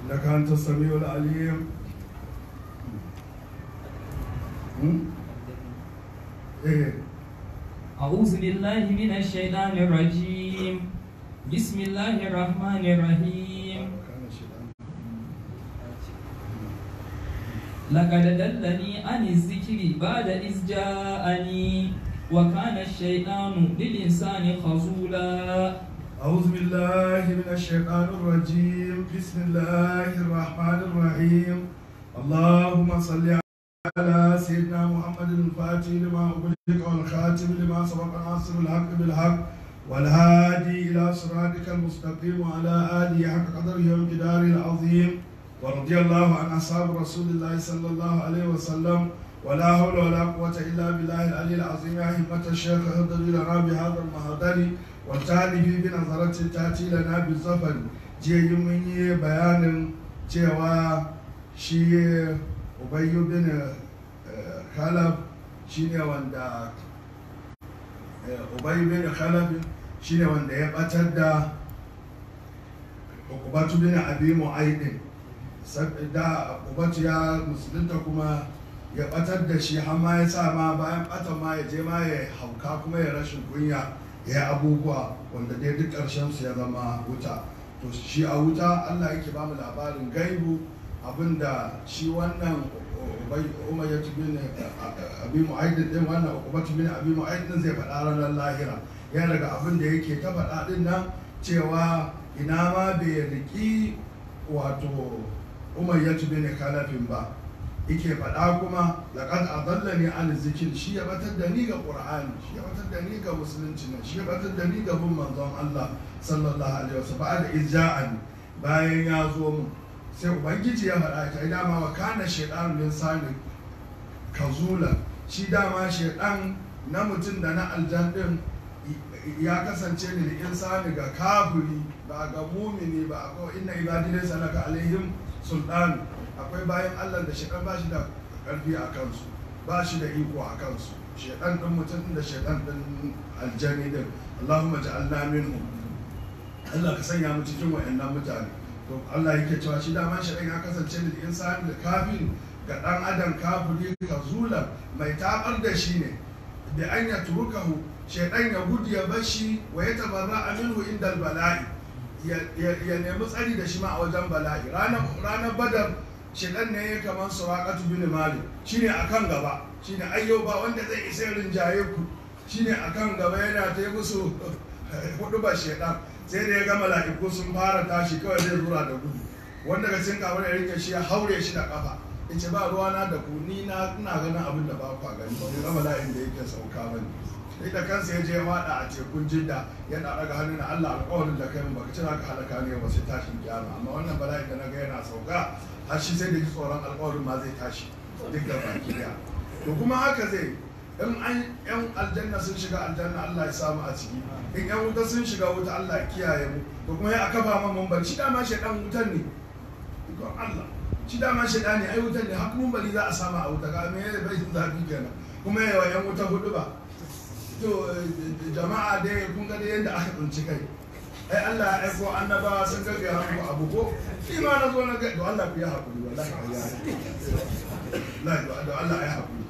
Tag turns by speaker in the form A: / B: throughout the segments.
A: إنك أنت السميع العليم هم؟ إيه
B: أعوذ بالله من الشيطان الرجيم بسم الله الرحمن الرحيم
A: كان الشيطان
B: لقد دلني عن الذكر بعد إذ جاءني وكان الشيطان للإنسان خذولا
A: أعوذ بالله من الشيطان الرجيم بسم الله الرحمن الرحيم اللهم صل على سيدنا محمد الفاتح لما أغلق والخاتم لما سبق ناصر الحق بالحق والهادي إلى صراطك المستقيم وعلى آله حق قدره وامتداره العظيم ورضي الله عن أصحاب رسول الله صلى الله عليه وسلم ولا حول ولا قوة إلا بالله العلي العظيم يا همة الشيخ اهدر لنا بهذا المهدر والتالي بنظرة تأتي لنا بالزفر جي من بيان cewa shi ubayyu bin eh, khalab shine wanda eh, ubayyu bin khalab shine wanda ya batar da ukubatu bin abi mu'aidin da ukubatu ya musulunta kuma ya batar da shi har ma ya sa ma bayan batan ma ya je ma ya hauka kuma ya rashin kunya ya yi abubuwa wanda dai duk ƙarshen su ya zama wuta to shi a wuta Allah yake ba mu labarin gaibu abinda shi wannan umayyat bin abi mu'ayyid din wannan uqbat bin abi mu'ayyid zai faɗa ranar lahira ya daga abin da yake ta faɗa din nan cewa ina ma bai riki wato umayyat bin kalafin ba yake faɗa kuma laqad adallani an zikir shi ya batar da ni ga qur'ani shi ya batar da ni ga musulunci ne shi ya batar da ni ga bin manzon Allah sallallahu alaihi wasallam ba'da izja'ani bayan ya zo mu sai ubangiji ya faɗa ta dama wa kana shaytanu min sani kazula shi dama shaytan na mutum da na aljan din ya kasance ne da insani ga kafiri ba ga mumini ba ko inna ibadi laysa laka alaihim sultan akwai bayan Allah da shaytan ba shi da karfi a kansu ba shi da iko a kansu shaytan din mutum da shaytan din aljani din Allahumma ja'alna minhum Allah ka sanya mu cikin wayannan mutane to Allah yake cewa shi dama shaytan ya kasance ne da insani da kafiri ga dan adam kafiri ka zula mai tabar da shi ne da an ya turukahu shaidan ya gudu ya bashi wa ya tabarra minhu inda bala'i ya nemi tsari da shi ma a wajen bala'i ranar badar shaidan ne ya kamar suraqatu bin malik shine akan gaba shine ayyo ba wanda zai isa rinjaye ku shine akan gaba yana ta yi musu hudu ba shaidan sai da ya ga mala'iku sun fara tashi kawai zai zura da gudu wanda ga cikin kamar ya rike shi ya haure shi da kafa yace ba ruwana da ku ni na ina ganin abin da ba ku gani ba ga mala'in da yake sauka bane sai da kansa ya je ya wada a tekun jidda yana daga hannu na Allah alƙawarin da kai mun baka cira ka halaka ne ba sai tashin kiyama amma wannan bala'in da naga yana sauka har shi sai da ji tsoron alƙawarin ma zai tashi duk da baki daya to kuma haka zai in an yan aljanna sun shiga aljanna Allah ya samu a ciki in yan wuta sun shiga wuta Allah ya kiyaye mu to kuma ya akafa ma mun barci dama shedan wutan ne ikon Allah shi dama shedan ne ai wutan ne har mun bari za a samu a wuta ga me bai zafi kenan kuma yawa yan wuta hudu ba to jama'a dai kun ga dai yadda aka tsinci kai ai Allah ya aiko annabawa sun ga ga hanku abu ko shi ma na zo na ga to Allah ku ya hakuri wallahi ya la to Allah ya hakuri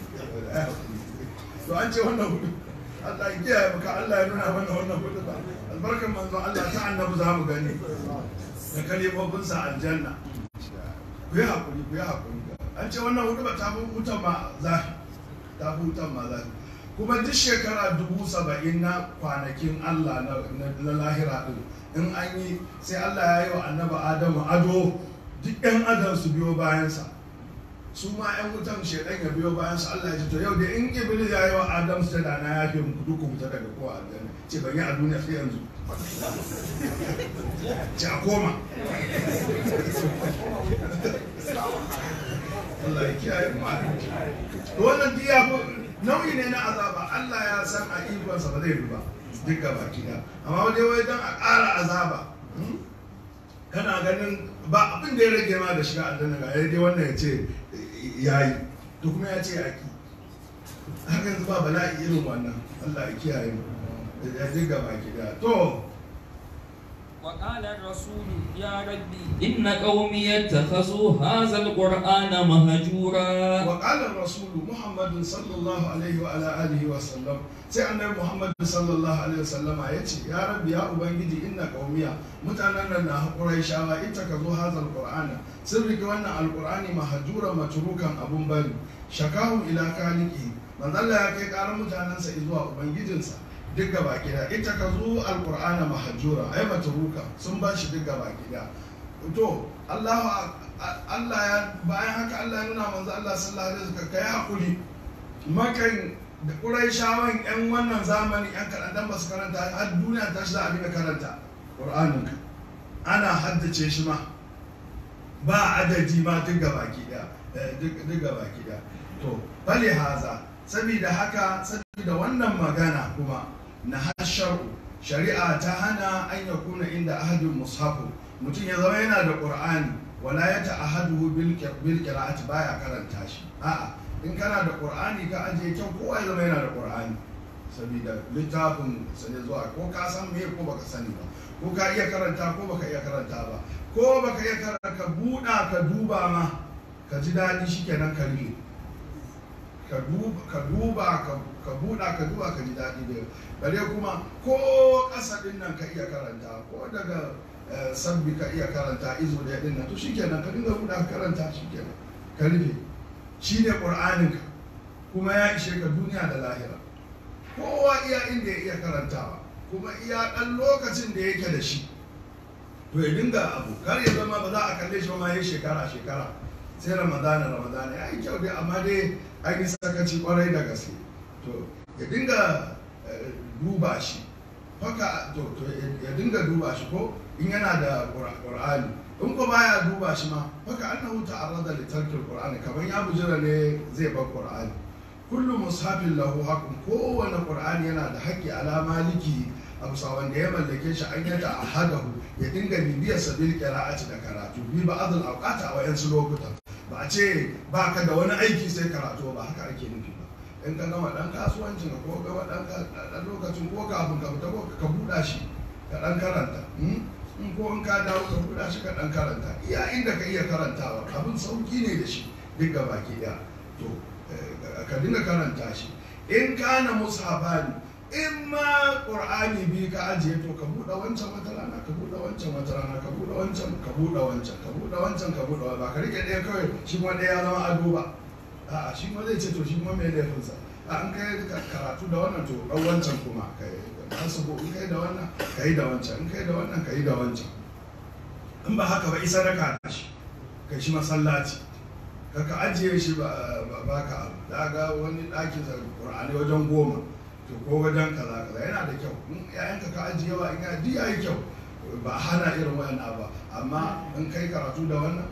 A: to an ce wannan hudu Allah ya kiyaye maka Allah ya nuna mana wannan hudu ba albarkan manzo Allah ta annabi za mu gani da kalibobin sa aljanna ku yi hakuri ku yi hakuri an ce wannan hudu ba ta fi wutan ma zafi ta fi wutan ma zafi kuma duk shekara dubu saba'in na kwanakin Allah na lahira ɗin in an yi sai Allah ya yi wa annaba Adamu ado duk 'yan adam su biyo bayansa su ma 'yan wutan shaidan ya biyo bayansa Allah ya ce to yau da in iblis ya yi wa Adam su da na ya fi muku duk wuta daga kowa aljanna ce ban yi a duniya sai yanzu ce a koma Allah ya kiyaye mu wannan duk ya nauyi ne na azaba Allah ya san a ikonsa ba zai ba duk gaba kida amma wajen wai don a ƙara azaba kana ganin ba abin da ya rage ma da shiga aljanna ga dai wannan ya ce ya yi to kuma ya ce aki haka yanzu ba bala'i irin wannan Allah ya kiyaye mu ya duk gaba kida to
B: وقال الرسول يا ربي إن قومي اتخذوا هذا القرآن مهجورا
A: وقال الرسول محمد صلى الله عليه وعلى آله وسلم sai annabi Muhammad sallallahu alaihi wasallam ya ce ya rabbi ya ubangiji inna qaumiya mutanen nan na hakurai shawa ita ka zo hazal qur'ana sun rike wannan alqur'ani mahjuran matrukan abun bari shakahu ila kaliki manzo Allah ya kai karar mutanensa zuwa ubangijinsa duk gaba gida ita ka zo alqur'ana mahjura ai matruka sun ba shi duk gaba gida to Allah Allah ya bayan haka Allah ya nuna manzo Allah sallallahu alaihi wasallam kai hakuri makan da ƙuraishawan 'yan wannan zamani 'yan kaɗan ba su karanta har duniya ta shi za a dinga karanta ƙur'anin ka ana haddace shi ma ba adadi ma duk baki ɗaya duk baki ɗaya to bale haza saboda haka saboda wannan magana kuma na hasharu shari'a ta hana an ya kuna inda ahadin mushafu mutum ya zama yana da ƙur'ani wala ya ta'ahadu bil qira'ati baya karanta shi a'a in kana da ƙur'ani ka ajiye kyau kowa ya zama yana da ƙur'ani saboda littafin sane zuwa ko ka san me ko baka sani ba ko ka iya karanta ko baka iya karanta ba ko baka iya karanta ka buɗa ka duba ma ka ji daɗi shikenan ka rike ka duba ka duba ka buɗa ka duba ka ji daɗi da bare kuma ko ƙasa ɗin nan ka iya karanta ko daga sabbi ka iya karanta izo da ɗin nan to shikenan ka dinga buɗa ka karanta shikenan ka rufe shi ne ƙur'aninka kuma ya ishe ka duniya da lahira kowa iya inda ya iya karantawa kuma iya ɗan lokacin da yake da shi to ya dinga abu kar ya zama ba za a kalle shi ba ma ya shekara shekara sai ramadana ramadana ya yi kyau dai amma dai an yi sakaci kwarai da gaske to ya dinga duba shi haka to ya dinga duba shi ko in yana da ƙur'ani in ko baya duba shi ma haka annahu ta'arrada li tarkil qur'ani kaman ya bujira ne zai bar qur'ani kullu mushafin lahu haqqun kowane qur'ani yana da haƙƙi ala maliki abu wanda ya mallake shi an yata ahadahu ya dinga bibiyar sabil qira'ati da karatu bi ba adal awqata a wayansu lokuta ba a ce ba ka da wani aiki sai karatu ba haka ake nufi ba in ka gama dan kasuwancin ka ko gama dan lokacin ko kafin ka fita ko ka buɗa shi ka dan karanta in ko in ka dawo ka buɗa shi ka ɗan karanta iya inda ka iya karantawa abin sauki ne da shi duk ga baki ɗaya to ka dinga karanta shi in kana mushafani in ma qur'ani bi ka ajiye to ka buɗe wancan wata rana ka buɗe wancan wata rana ka buɗe wancan ka buɗe wancan ka buɗe wancan ka buɗe ba ka rike ɗaya kawai shi kuma ɗaya ya zama ado ba a'a shi kuma zai ce to shi kuma mai laifinsa a an kai karatu da wannan to ɗan wancan kuma kai asubu in kai da wannan ka yi da wancan in kai da wannan ka yi da wancan in ba haka ba isa raka da shi kai shi masallaci ka ajiye shi ba ka abu da ga wani ɗakin sa ƙur'ani wajen goma to ko wajen kaza kaza yana da kyau in ƴaƴanka ka ajiye wa in ya duk yayi kyau ba hana irin wayannan ba amma in kai karatu da wannan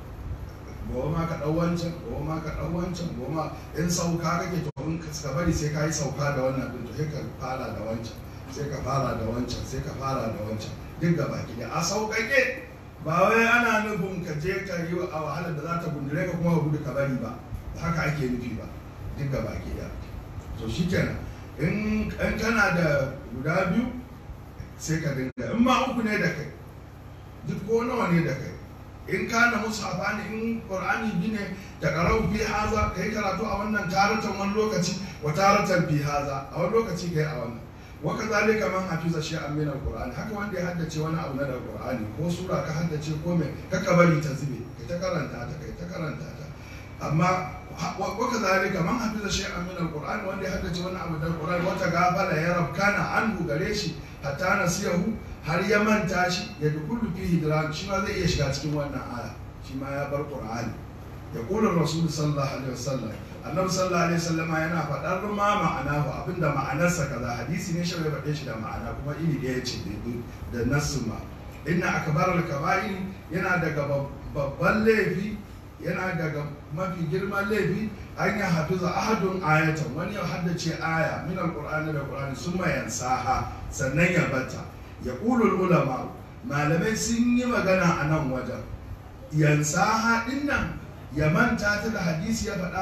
A: gobe ma ka ɗau wancan gobe ma ka ɗau wancan gobe ma in sauka kake to in ka bari sai ka yi sauka da wannan ɗin to sai ka fara da wancan sai ka fara da wancan sai ka fara da wancan duk gaba ki a sauƙaƙe ba wai ana nufin ka je ka yi a wahalar da za ta gundure ka kuma ka gudu ka bari ba haka ake nufi ba duk gaba ki da to shikenan in kana da guda biyu sai ka dinga in ma uku ne da kai duk ko nawa ne da kai in kana mushafa ne in qur'ani bi ne da qara'u fi haza kai karatu a wannan taratan wani lokaci wa taratan fi haza a wani lokaci kai a wannan wa kadhalika man hafiza shay'an min al-qur'an haka wanda ya haddace wani abu na da qur'ani ko sura ka haddace ko me ka bari ta zube kai ta karanta ta kai ta karanta ta amma wa kadhalika man hafiza shay'an min al-qur'an wanda ya haddace wani abu da qur'ani wata gafala ya rabkana anhu gare shi hatta nasiyahu har ya manta shi ya dukulu fi hidran shi ma zai iya shiga cikin wannan aya shi ma ya bar qur'ani ya kula rasul sallallahu alaihi wasallam annabi sallallahu alaihi wasallam yana faɗar ma ma'ana ba abinda ma'anarsa kaza hadisi ne shi bai faɗe shi da ma'ana kuma iri ɗaya ce da nassin ma inna akbar al-kaba'ir yana daga babban laifi yana daga mafi girman laifi an yi hafiza ahadun ayatan wani ya haddace aya min alqur'ani da qur'ani summa yansaha sannan ya bata ya qulul ulama malamai sun yi magana a nan wajen yansaha din nan ya manta ta da hadisi ya faɗa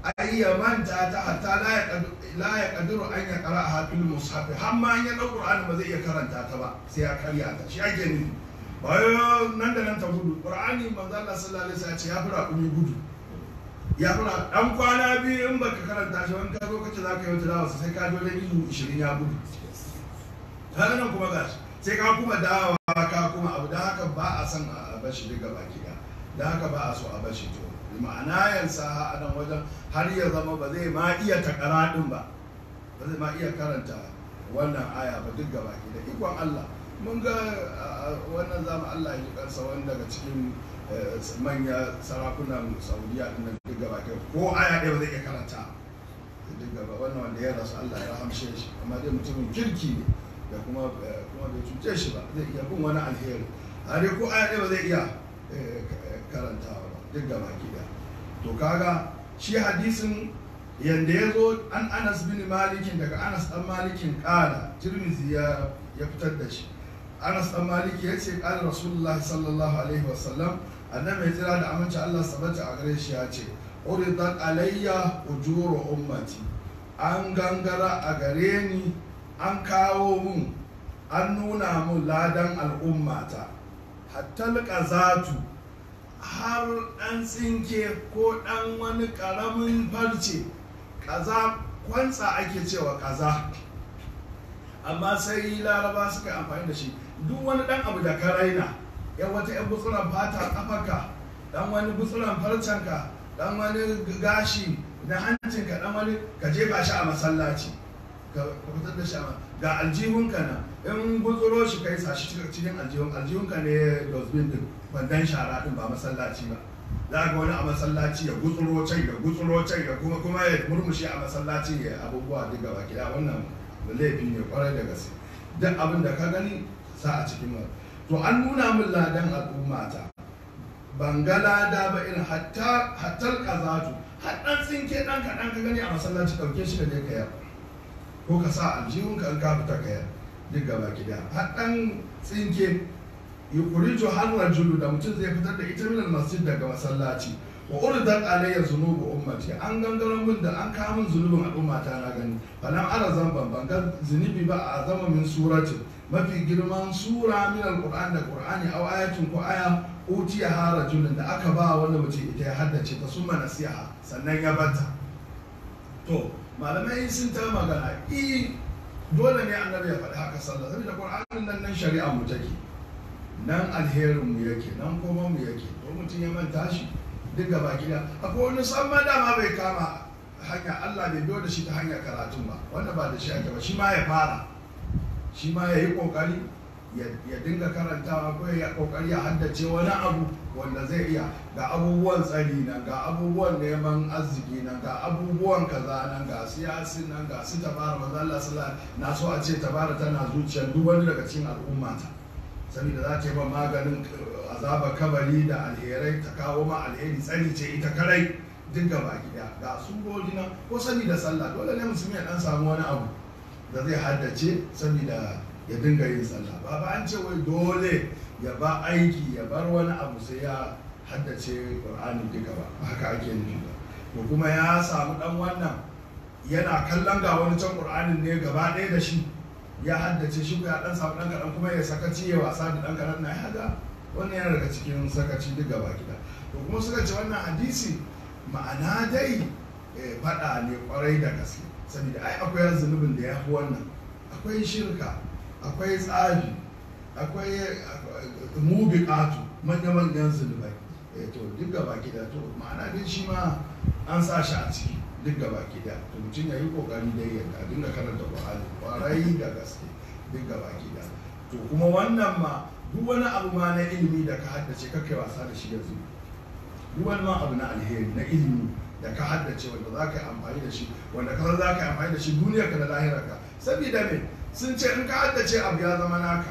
A: ai ya manta ta hatta la ya qad- la ya qadiru an ya qara ha fil mushaf har ma in ya dau qur'ani ba zai iya karanta ta ba sai ya karya ta shi ake nufi ba wai nan da nan ta gudu qur'ani manzo Allah sallallahu alaihi wasallam ya ce ya fura kuni gudu ya fura dan kwana biyu in baka karanta shi wani ka zo kace za ka yi wata dawa sai ka dole izu 20 ya gudu haka nan kuma gashi sai ka kuma dawa ka kuma abu da haka ba a san a bashi duka baki ɗaya da haka ba a so a bashi to ma'ana yansa a nan wajen har ya zama ba zai ma iya takara din ba ba zai ma iya karanta wannan aya ba duk gaba da ikon Allah mun ga a wannan zama Allah ya ji kansa wani daga cikin eh, manya sarakunan Saudiya din nan duk gaba ko aya ɗaya ba zai iya karanta duk gaba wannan wanda ya rasu Allah ya rahamshe shi amma dai mutumin kirki ne da kuma eh, kuma bai cuce shi ba zai iya bin wani alheri a dai ko aya ɗaya ba zai iya eh, k- karantawa ba duk gaba ɗaya to kaga shi hadisin yanda ya zo an anas bin malikin daga anas dan malikin kala tirmizi ya ya fitar da shi anas dan maliki ya ce kala rasulullahi sallallahu alaihi wasallam annabi ya tsira da aminci allah sabata a gare shi ya ce uridat alayya ujuru ummati an gangara a gare ni an kawo mun an nuna mun ladan al'ummata hatta qazatu har ɗan tsinke ko ɗan wani ƙaramin farce kaza kwantsa ake cewa kaza amma sai laraba suka yi amfani da shi duk wani ɗan abu da ka raina yan wata yan gutsuran fata kafaka ɗan wani gutsuran farcenka ɗan wani gashi na hancinka ɗan wani ka jefa shi a masallaci ka ka fitar da shi a ma- ga aljihunka na in gutsuro shi kai sa shi cikin- cikin aljihun aljihunka ne dosbin din kwandon shara din ba masallaci ba za ga wani a masallaci ya gutsuro can ya gutsuro can ya kuma kuma ya murmushe a masallaci ya abubuwa duk gaba gida wannan laifi ne kwarai da gaske duk abin da ka gani sa a cikin wa to an nuna min ladan al'ummata ban ga lada ba irin hatta hattar kazatu har dan tsinke dan kaɗan ka gani a masallaci ɗauke shi da je ka yar ko ka sa aljihunka in ka fita ka yar duk gaba gida har dan tsinke yukurijo har rajulu da mutum zai fitar da ita minal masjid daga masallaci wa uridat alayya zunubu ummati an gangaren min da an kawo min zunubin al'ummata na gani falam ara zamban ban ga zunubi ba a zama min suratin mafi girman sura min alquran da qur'ani aw ayatin ko aya utiya ha rajulun da aka ba wani mutum ita ya haddace ta summa nasiha sannan ya bata to malamai sun ta magana i dole ne annabi ya faɗi haka sallah saboda qur'anin nan nan shari'a mu take nan alherin mu yake nan kuma mu yake to mutum ya manta shi duk gaba gida akwai wani samma dama bai kama hanya Allah bai biyo da shi ta hanyar karatun ba wanda ba da shi ake ba shi ma ya fara shi ma ya yi kokari ya ya dinga karantawa ko ya kokari ya haddace wani abu wanda zai iya ga abubuwan tsari nan ga abubuwan neman arziki nan ga abubuwan kaza nan ga siyasi nan ga su tabara manzo Allah sallallahu alaihi wasallam na so a ce tabara tana zuciyar duk wani daga cikin al'ummata saboda za ta yi ba maganin uh, azaba kabari da alherai ta kawo ma alheri tsari ce ita karai duk gaba gida ga surori nan ko saboda sallah dole ne musulmi ya dan samu wani abu da zai haddace saboda ya dinga yin sallah ba ba an ce wai dole ya ba aiki ya bar wani abu sai ya haddace qur'ani duka ba ba haka ake nufi ba to kuma ya samu dan wannan yana kallon ga wani can qur'anin ne gaba ɗaya da shi ya haddace shi ko ya dan samu dan kaɗan kuma ya sakaci ya wasa da dan kaɗan na ya haga wannan yana daga cikin sakaci duk gaba gida to kuma suka ce wannan hadisi ma'ana dai eh, faɗa ne kwarai da gaske saboda ai akwai zunubin da ya fi wannan akwai shirka akwai tsafi akwai mubiqatu manya-manyan zunubai eh, to duk gaba gida to ma'ana dai shi ma an sa shi a ciki duk gaba gida to mutum ya yi kokari dai ya a dinga karanta Qur'ani kwarai da gaske duk gaba gida to kuma wannan ma duk wani abu ma na ilimi da ka haddace ka kai wasa da shi yanzu duk wani ma abu na alheri na ilimi da ka haddace wanda za ka yi amfani da shi wanda ka san za ka yi amfani da shi duniyar ka da lahirar ka saboda me sun ce in ka haddace abu ya zama naka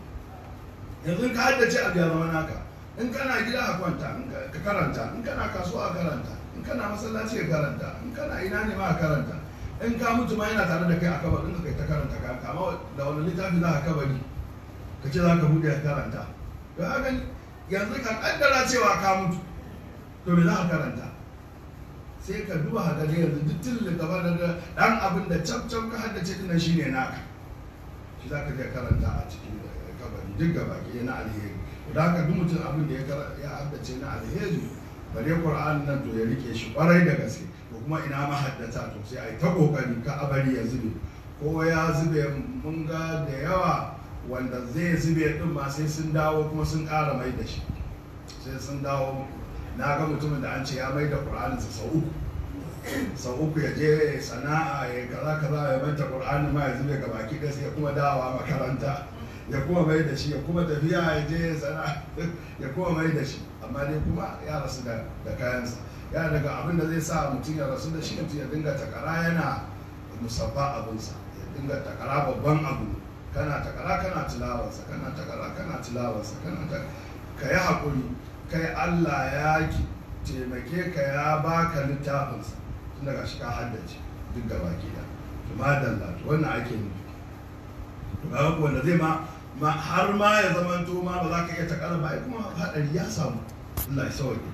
A: yanzu in ka haddace abu ya zama naka in kana gida a kwanta in ka ka karanta in kana kasuwa a karanta in kana masallaci ka karanta in kana ina ne ma a karanta in ka mutu ma yana tare da kai a kabarin ka kai ta karanta ka kama da wani littafi za ka kabari ka ce za ka buɗe ka karanta to haka yanzu ka kaddara cewa ka mutu to me za ka karanta sai ka duba ka gani yanzu duk tilin gaba da dan abin da cap cap ka haddace dinan shine naka shi za ka je karanta a cikin kabari duk gaba ke na alheri da haka duk mutum abin da ya kara- ya haddace na alheri bare qur'an nan to ya rike shi kwarai da gaske ko kuma ina mahaddata to sai ai ta kokari ka abari ya zube ko ya zube mun ga da yawa wanda zai zube din ma sai sun dawo kuma sun ƙara mai da shi sai sun dawo na ga mutumin da an ce ya mai da qur'aninsa sau uku sau uku ya je sana'a ya kaza kaza ya manta qur'ani ma ya zube ga baki ɗaya sai ya kuma dawowa makaranta ya kuma mai da shi ya kuma tafiya ya je sana'a ya kuma mai da shi amma dai kuma ya rasu da da kayansa ya daga abin da zai sa mutum ya rasu da shi mutum ya dinga takara yana musabba abinsa ya dinga takara babban abu kana takara kana tilawarsa kana takara kana tilawarsa kana ta ka yi haƙuri kai Allah ya ki taimake ka ya baka littafinsa tun daga shi ka haddace duk da baki da to madalla to wannan ake nufi to ga wanda zai ma ma har ma ya zamanto ma ba za ka iya takara ba ai kuma hadari ya samu Allah ya sauke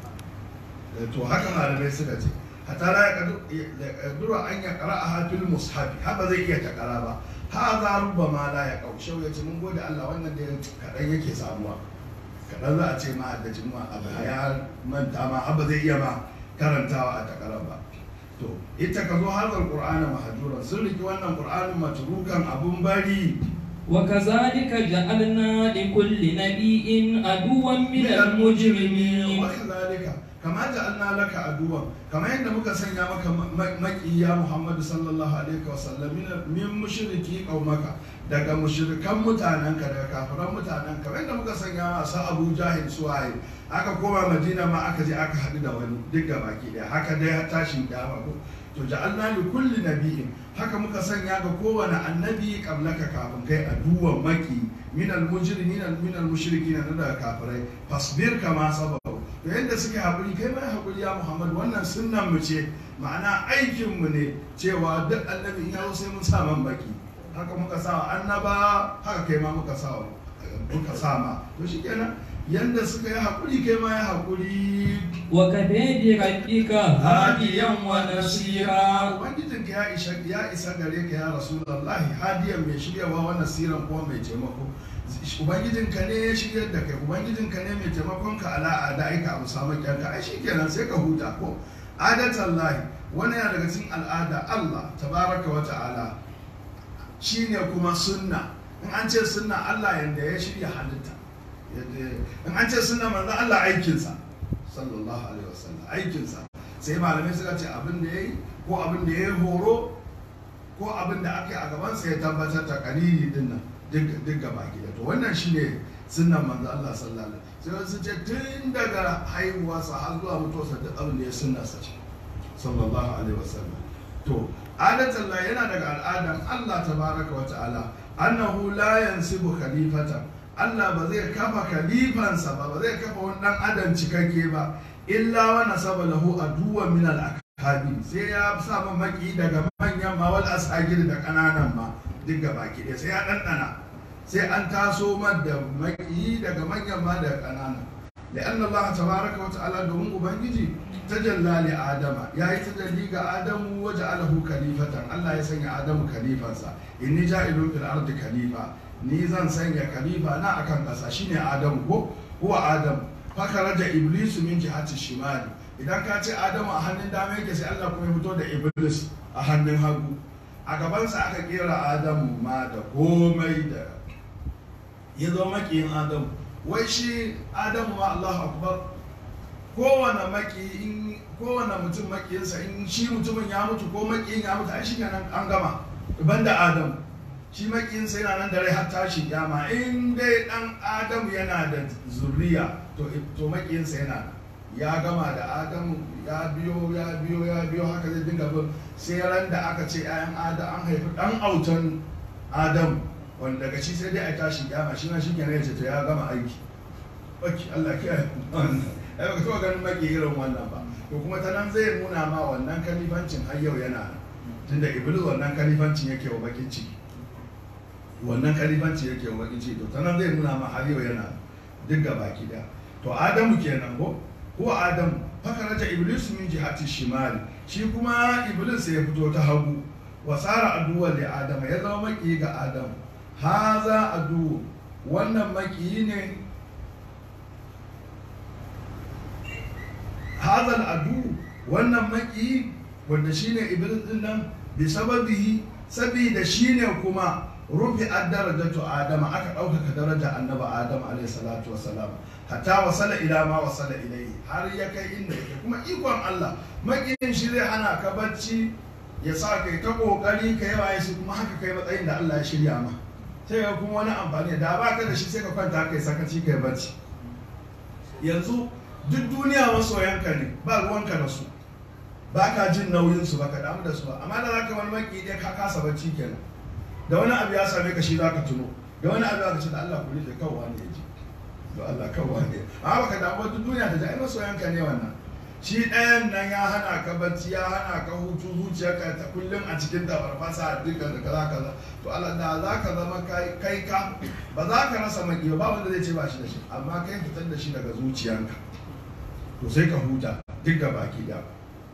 A: to haka malamai suka ce hatta la yaqduru an yaqra a fil mushafi haka zai iya takara ba hadha rubbama la yaqau shau yace mun gode Allah wannan da kadan yake samuwa kadan za a ce ma da jima abu ya manta ma haba zai iya ma karantawa a takara ba to ita ka zo hadal qur'ana mahjuran sun riki wannan qur'anin matrukan abun bari
B: وكذلك جعلنا لكل نبي عدوا من المجرمين
A: وكذلك كما جعلنا لك عدوا كما yadda muka sanya maka makiya Muhammadu sallallahu alaihi wasallam min mushriki qaumaka daga mushrikan mutanenka daga kafiran mutanenka kamar yadda muka sanya masu Abu Jahil suwaye aka koma Madina ma aka je aka haɗu da wani duk ga baki ɗaya haka dai har tashin kiyama ko to ja'alna li kulli nabiyyin haka muka sanya ga kowane annabi qablaka kafin kai aduwan maki min al mujrimin min al mushrikin na daga kafirai fasbir kama sabaru to yadda suke haƙuri kai mai haƙuri ya Muhammad wannan sunnan mu ce ma'ana aikin mu ne cewa duk annabi in ya zo sai mun sa man baki haka muka sa annaba haka kai ma muka sa muka sa ma to shikenan yanda suka yi haƙuri kai ma ya haƙuri
B: وكفى بربك هاديا ونصيرا
A: ubangijinka ya isa ya isa gare ka ya rasulullahi hadiyan mai shiryawa wa nasiran kuma mai taimako ubangijinka ne ya shiryar da kai ubangijinka ne mai taimakon ka ala ada aika abu samu kyanka ai shikenan sai ka huta ko adatan lahi wani yana daga cikin al'ada Allah tabaraka wa ta'ala shine kuma sunna in an ce sunna Allah yanda ya shirya halitta in an ce sunna manzo Allah aikinsa sallallahu alaihi wasallam aikinsa sai malamai suka ce abin da ya yi ko abin da ya yi horo ko abin da aka yi a gabansa ya tabbatar da kalili din nan duk gaba gida to wannan shine sunnan manzo Allah sallallahu alaihi wasallam sai su ce tun daga haihuwarsa har zuwa mutuwarsa duk abin da ya sunna sa ce sallallahu alaihi wasallam to adatan la yana daga al'adan Allah tabaraka wa ta'ala annahu la yansibu khalifatan Allah ba zai kafa kalifansa ba ba zai kafa wani dan adam cikakke ba illa wa nasaba lahu aduwan min al akabi sai ya sa man maki daga manyan ma wal asagir da kananan ma duk gaba ki sai ya dandana sai an taso man da maki daga manyan ma da kananan لأن الله تبارك وتعالى دوم ubangiji tajalla li adama yayi tajalli ga adamu waja'alahu khalifatan Allah ya sanya adamu khalifansa inni ja'ilun fil ardi khalifa ni zan sanya khalifa na akan ƙasa shine adamu ko huwa adam fakaraja iblisu min jihati shimali idan ka ce adamu a hannun dama yake sai Allah kuma ya fito da iblis a hannun hagu a gabansa aka kera adamu ma da komai da ya zo makiyin adamu wai shi adamu ma Allahu akbar kowane maki in kowane mutum makiyinsa in shi mutumin ya mutu ko makiyin ya mutu ai shi nan an gama banda adamu shi makiyinsa yana nan da rai har tashi kyama in dai dan adamu yana da zuriya to to makiyinsa yana nan ya gama da adamu ya biyo ya biyo ya biyo haka zai dinga bin sai ran da aka ce ayan adam an haifi dan autan adamu wanda daga shi sai dai a tashi kyama shi ma shi kenan ya ce to ya gama aiki baki Allah ke ai baka taɓa ganin maki irin wannan ba to kuma ta nan zai nuna ma wannan kalifancin har yau yana nan tunda iblis wannan kalifancin yake wa bakin ciki wannan kalifanci yake wa bakin ciki to ta nan zai nuna ma har yau yana duk ga baki da to adamu kenan ko ko adamu fakaraja iblis min jihati shimali shi kuma iblis sai ya fito ta hagu wasara aduwa da adam ya zama maki ga adam haza adu wannan maki ne hazal adu wannan maki wanda shine iblis din nan bi sababihi sabida shine kuma rufi ad-darajatu adama aka ɗaukaka daraja annabi adam alayhi salatu wassalam hatta wasala ila ma wasala ilayhi har ya kai inda yake kuma ikon Allah makiyin shi zai hana ka bacci ya sa kai ta kokari ka yawa shi kuma haka kai matsayin da Allah ya shirya ma sai ga kuma wani amfani da ba ka da shi sai ka kwanta kai sakaci kai bacci yanzu duk duniya masoyanka ne ba ruwanka da su ba ka jin nauyin su ba ka damu da su ba amma da zaka wani maki dai ka kasa bacci kenan da wani abu ya same ka shi zaka tuno da wani abu ya ce da Allah ku rike kawai ne ya ji da Allah kawai ne amma baka damu duk duniya ta ji ai masoyanka ne wannan shi ɗayan nan ya hana ka bacci ya hana ka hutu zuciyarka ta kullum a cikin tabarfasa dukkan da kaza kaza to Allah da za ka zama kai ka ba za ka rasa maki ba wanda zai ce ba shi da shi amma kai fitar da shi daga zuciyanka to sai ka huta duk ga baki da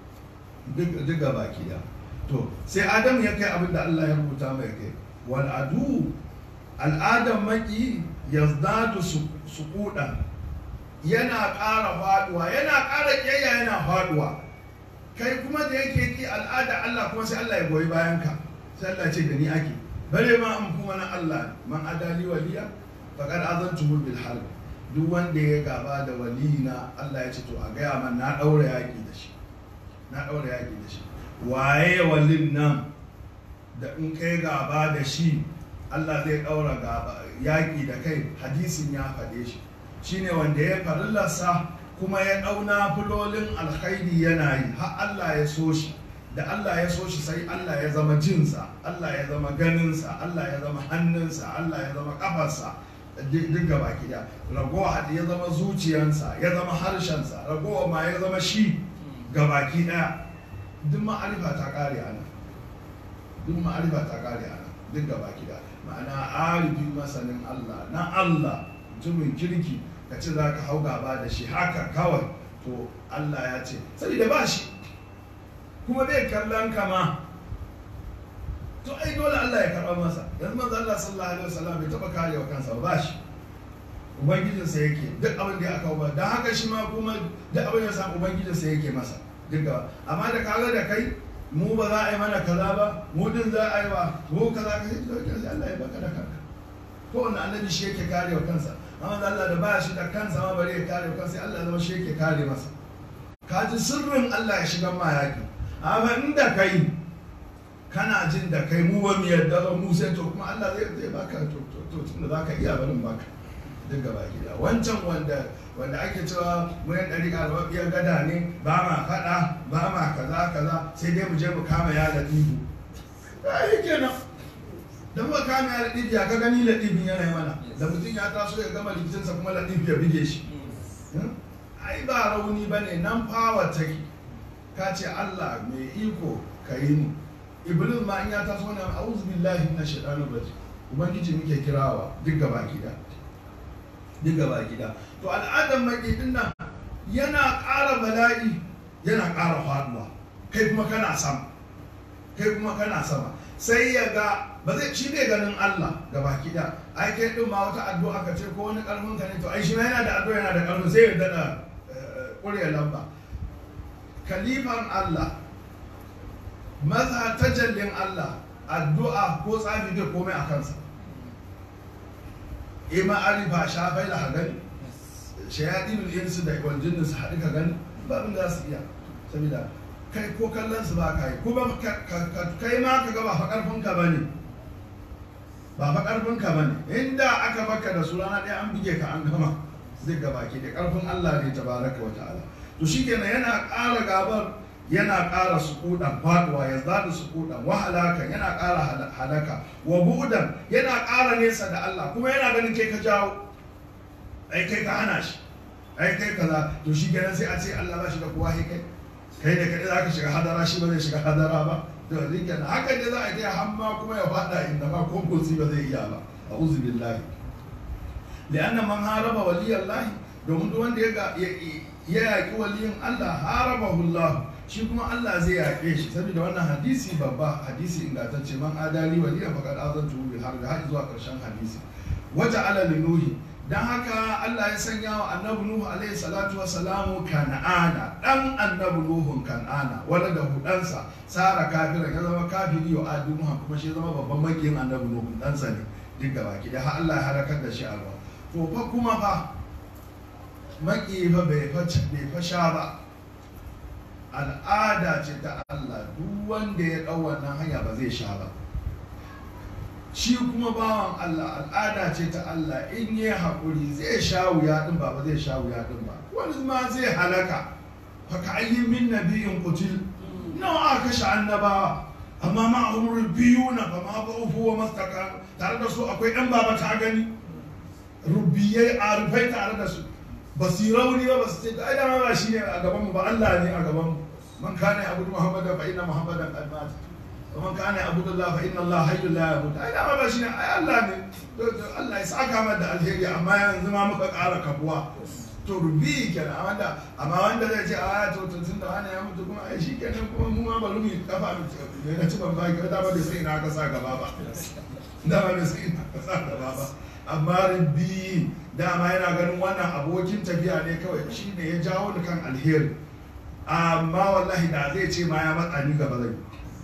A: duk ga baki da to sai Adam ya kai abin da Allah ya rubuta mai kai wal adu al'adam maki yazdadu suqudan yana ƙara faduwa yana ƙara ƙiyayya yana faduwa kai kuma da yake ki al'ada Allah kuma sai Allah ya goyi bayan ka sai Allah ce da ni ake bare ma an kuma na Allah man adali waliya faqad azantuhu bil harb duk wanda ya gaba da walina Allah ya ce to a gaya man na daura yaki da shi na daura yaki da shi waye walin nan da in kai gaba da shi Allah zai daura gaba yaki da kai hadisin ya faɗe shi shine wanda ya farillarsa kuma ya ɗauna fulolin alkhairi yana yi har Allah ya so shi da Allah ya so shi sai Allah ya zama jinsa Allah ya zama ganinsa Allah ya zama hannunsa Allah ya zama kafarsa duk gaba da ragowa hadi ya zama zuciyansa ya zama harshensa ragowa ma ya zama shi gabaki ɗaya duk ma'arifa ta ƙare ana duk ma'arifa ta ƙare ana duk gabaki ɗaya ma'ana arifi masanin Allah na Allah mutumin kirki ka ce za ka hau gaba da shi haka kawai to Allah ya ce saboda ba shi kuma bai kallon kama to ai dole Allah ya karɓa masa yanzu manzo Allah sallallahu alaihi wasallam bai taɓa karewa kansa ba shi ubangijinsa yake duk abin da ya aka ba don haka shi ma kuma duk abin da ya samu ubangijinsa yake masa duk amma da kaga da kai mu ba za a yi mana kaza ba mu din za a yi wa mu kaza ka sai Allah ya baka da kanka ko wanda annabi shi yake karewa kansa amma Allah da ba shi da kansa ma bari ya kare kansa sai Allah zama shi yake kare masa ka ji sirrin Allah ya shiga ma yaki amma inda kai kana jin da kai mu ba mu yarda ba mu sai to kuma Allah zai zai baka to to to tunda zaka iya barin baka duk gaba gida wancan wanda wanda ake cewa mu yan dari albabiyar gada ne ba ma fada ba ma kaza kaza sai dai mu je mu kama ya latifu ai kenan da muka kame ya laɗifi ya ka gani laɗifin yana yi mana da mutum ya taso ya gama likitinsa kuma laɗifi ya bige shi ai ba rauni ba ne nan fawa take ka ce Allah mai iko ka yi ni iblis ma in ya taso na auzu billahi na shaɗanu rajim ubangiji muke kirawa duk gaba gida duk gaba gida to al'adar maƙiɗin nan yana ƙara bala'i yana ƙara faɗuwa kai kuma kana sama kai kuma kana sama sai ya ga ba zai shi bai ganin Allah ga baki da ai kai din ma wata addu'a ka ce ko wani karfin ka ne to ai shi ma yana da addu'a yana da karfin sai ya dada ƙurya lamba kalifan Allah maza tajallin Allah addu'a ko tsafi bai komai a kansa ima arifa shafai da hagani shayadinul insu da wal jinnin su haɗu ka gani ba abin da za su iya saboda kai ko kallon su ba ka yi kuma kai ma ka ga ba fa karfin ka bane ba fa karfin ka bane inda aka baka da su rana ɗaya an buge ka an gama zai ga baki da karfin Allah ne tabaraka wa ta'ala to shikenan yana ƙara gabar yana ƙara sukudan faduwa ya zada sukudan wa halaka yana ƙara halaka wa bu'dan yana ƙara nesa da Allah kuma yana ganin kai ka jawo ai kai ka hana shi ai kai kaza to shi kenan sai a ce Allah ba shi da kowa kai kai da kai za ka shiga hadara shi ba zai shiga hadara ba to rike na haka ne za a je hamma kuma ya fada inda ma ko kursi ba zai iya ba a'udhu billahi lianna man haraba waliyallahi domin duk wanda ya ya yaƙi waliyin Allah harabahu Allah shi kuma Allah zai yaƙe shi saboda wannan hadisi babba hadisi ingantacce man adali waliya faqad azantu bil harbi har zuwa ƙarshen hadisi waja ala linuhi dan haka Allah ya sanya wa annabi nuhu alaihi salatu wa salamu kan'ana dan annabi nuhun kan'ana wala da hudansa sara kafira ya zama kafiri wa adu kuma shi ya zama babban makiyin annabi nuhu ɗansa ne duk da baki da har Allah ya halakar da shi a ruwa to fa kuma fa maki fa bai fa sha ba al'ada ce ta Allah duk wanda ya ɗau wannan hanya ba zai sha ba shi kuma bawan Allah al'ada ce ta Allah in yi haƙuri zai sha wuya ɗin ba ba zai sha wuya ɗin ba wani ma zai halaka fa ka ayyin min nabiyin qutil nawa aka kashe annabawa amma ma umrul biyu na fa ma ba ufu wa mastaka tare da su akwai ɗan baba ta gani rubiyai a rufai tare da su ba su yi rauni ba ba su ce ai dama ba shi ne a gaban mu ba Allah ne a gaban mu man kana abudu muhammadan fa inna muhammadan qad mat wa man kana abudu Allah fa inna Allah hayyul la yamut ai dama ba shi ne ai Allah ne Allah ya saka mana da alheri amma yanzu ma muka ƙara kabuwa to rubi kenan amma da amma wanda zai ce a to to tunda wani ya mutu kuma ai shi kenan kuma mu ma bari mu kafa mu ne na ci ban ba ki da ba da sai na ka sa gaba ba da ba da sai na ka sa gaba ba amma rubi dama yana ganin wannan abokin tafiya ne kawai shi ne ya jawo ni kan alheri amma wallahi da zai ce ma ya matsa ni gaba zai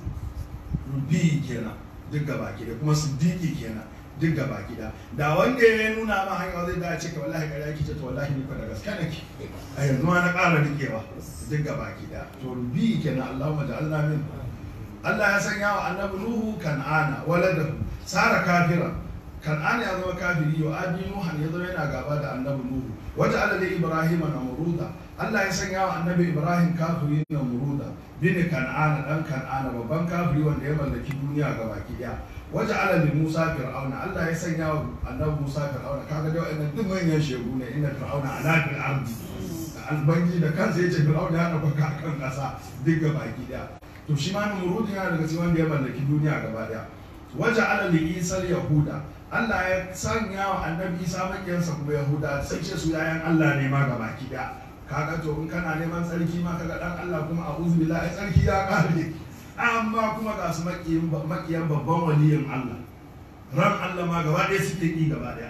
A: rubi kenan duk gaba ki kuma siddiqi kenan duk gaba gida da wanda ya nuna ma hanya zai da ce ka wallahi kare ki ce to wallahi ni fa da gaske nake a yanzu ma na ƙara rikewa duk gaba gida to rubi kenan Allahumma ja'alna min Allah ya sanya wa annabi Nuhu kan'ana waladahu sara kafira kan'ana ya zama kafiri yau adi Nuhan ya zama yana gaba da annabi Nuhu wata alali Ibrahim na muruda Allah ya sanya wa annabi Ibrahim kafiri na muruda bin kan'ana dan kan'ana babban kafiri wanda ya mallaki duniya gaba daya waje ala li Musa fir'auna Allah ya sanya wa annabi Musa fir'auna kaga da wannan duk manyan shegu ne inna fir'auna ala fil ardi albangi da kansa yace fir'auna ya dauka kan kasa duk gaba daya to shi ma Namrud yana daga cikin wanda ya mallaki duniya gaba daya waje ala li Isa yahuda Allah ya sanya wa annabi Isa makiyansa kuma Yahuda sai ce su yayan Allah ne ma gaba daya kaga to in kana neman tsarki ma kaga dan Allah kuma a'udhu billahi tsarki ya kare amma kuma ga su makiyan babban waliyin Allah ran Allah ma gaba ɗaya suke ƙi gaba ɗaya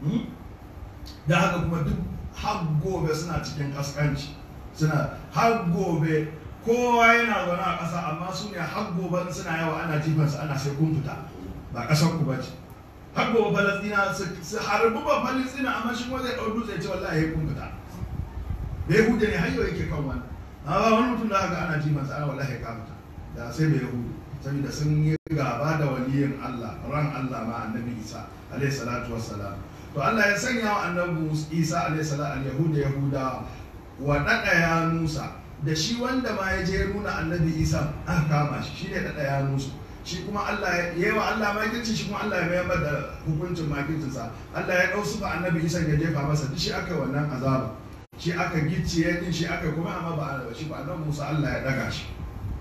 A: da haka kuma duk har gobe suna cikin kaskanci suna har gobe kowa yana zaune a ƙasa amma su ne har gobe suna yawa ana jifansu ana sai kun fita ba ƙasar ku bace har gobe falastina su harbi ba falastina amma shi kuma zai ɗau dutse ce wallahi kun fita bai hude ne har yau yake kan wani amma wani mutum da haka ana jifansa ana wallahi ka fita da sai bai yahudu saboda sun yi gaba da waliyin Allah ran Allah ma annabi Isa alaihi salatu wassalam to Allah ya sanya wa annabi Isa alaihi salatu al-yahuda yahuda wa dada ya Musa da shi wanda ma ya je nuna annabi Isa aka kama shi shine dada ya Musa shi kuma Allah ya yi wa Allah makirci shi kuma Allah ya mayar da hukuncin makircinsa Allah ya dau su ba annabi Isa ya jefa masa duk shi aka wannan azaba shi aka gicciye din shi aka kuma amma ba shi ba annabi Musa Allah ya daga shi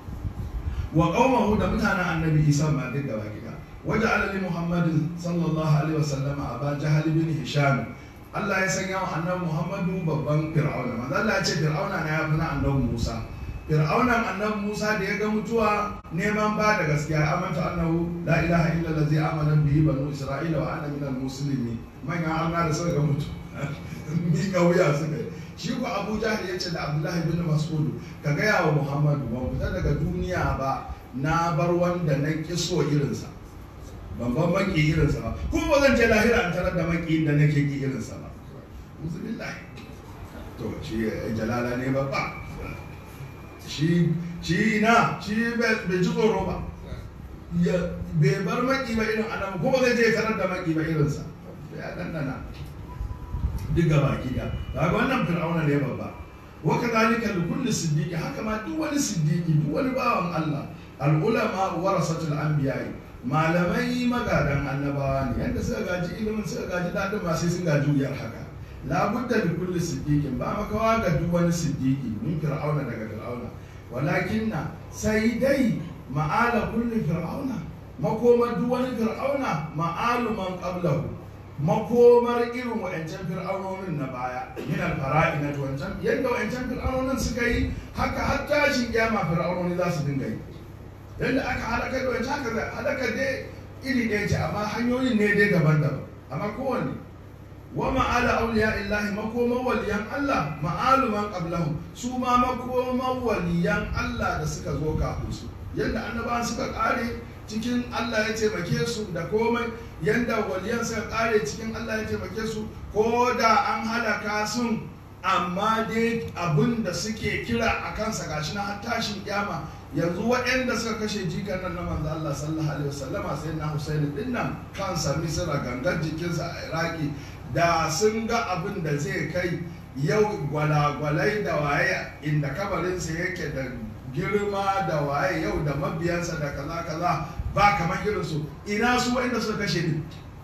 A: wa qaumahu da mutanen annabi isa ma duk gaba gida waje alali muhammadin sallallahu alaihi wasallama a ba jahal bin hisham Allah ya sanya wa annabi muhammadu babban fir'auna manzo Allah ya ce fir'auna na ya fi na annabi musa fir'aunan annabi musa da ya ga mutuwa neman ba da gaskiya amanta annahu la ilaha illa allazi amana bihi banu isra'ila wa ana minal muslimin manyan arna da suka ga mutu mi kauya suka yi shi ko abu jahil ya ce da abdullahi bin mas'ud ka gaya wa muhammadu ban fita daga duniya ba na bar wanda na kiso irinsa ban ban maki irinsa ba kuma ba zan je lahira an tarar da maki da nake ki irinsa ba musulillahi to shi jalala ne babba shi shi na shi bai ji tsoro ba ya bai bar maki ba irin annabi kuma zai je tarar da maki ba irinsa ya dandana duk gaba ki da kaga wannan fir'auna ne babba wa kadhalika li kulli siddiqi haka ma duk wani siddiqi duk wani bawan Allah al ulama warasatul anbiya malamai magadan annabawa ne yanda suka gaji ilimin suka gaji dadin ma sai sun gaji wuyar haka la budda li kulli siddiqin ba makawa ga duk wani siddiqi min fir'auna daga fir'auna walakinna sai dai ma'ala kulli fir'auna makoma duk wani fir'auna ma'alu man qablahu makomar irin wa'ancan fir'aunonin na baya min alfara'i na wancan yadda wa'ancan fir'aunonin suka yi haka har tashin kiyama fir'aunoni za su dinga yi yadda aka halaka da wancan haka halaka dai iri ɗaya ce amma hanyoyin ne dai daban-daban amma kowanne wa ma'ala auliya illahi makoman waliyan Allah ma'alu man qablahum su ma makoman waliyan Allah da suka zo kafin su yadda annabawan suka kare cikin Allah ya taimake su da komai yadda waliyan suka kare cikin Allah ya taimake su ko da an halaka sun amma dai abin da suke kira a kansa gashi na har tashin kyama yanzu waɗanda suka kashe jikan nan na manzo Allah sallallahu alaihi wasallama sai na Husaini din nan kansa Misra gangar jikinsa a Iraki da sun ga abin da zai kai yau gwalagwalai da waye inda kabarinsa yake da girma da waye yau da mabiyansa da kaza kaza ba kamar irinsu ina su wanda suka kashe ni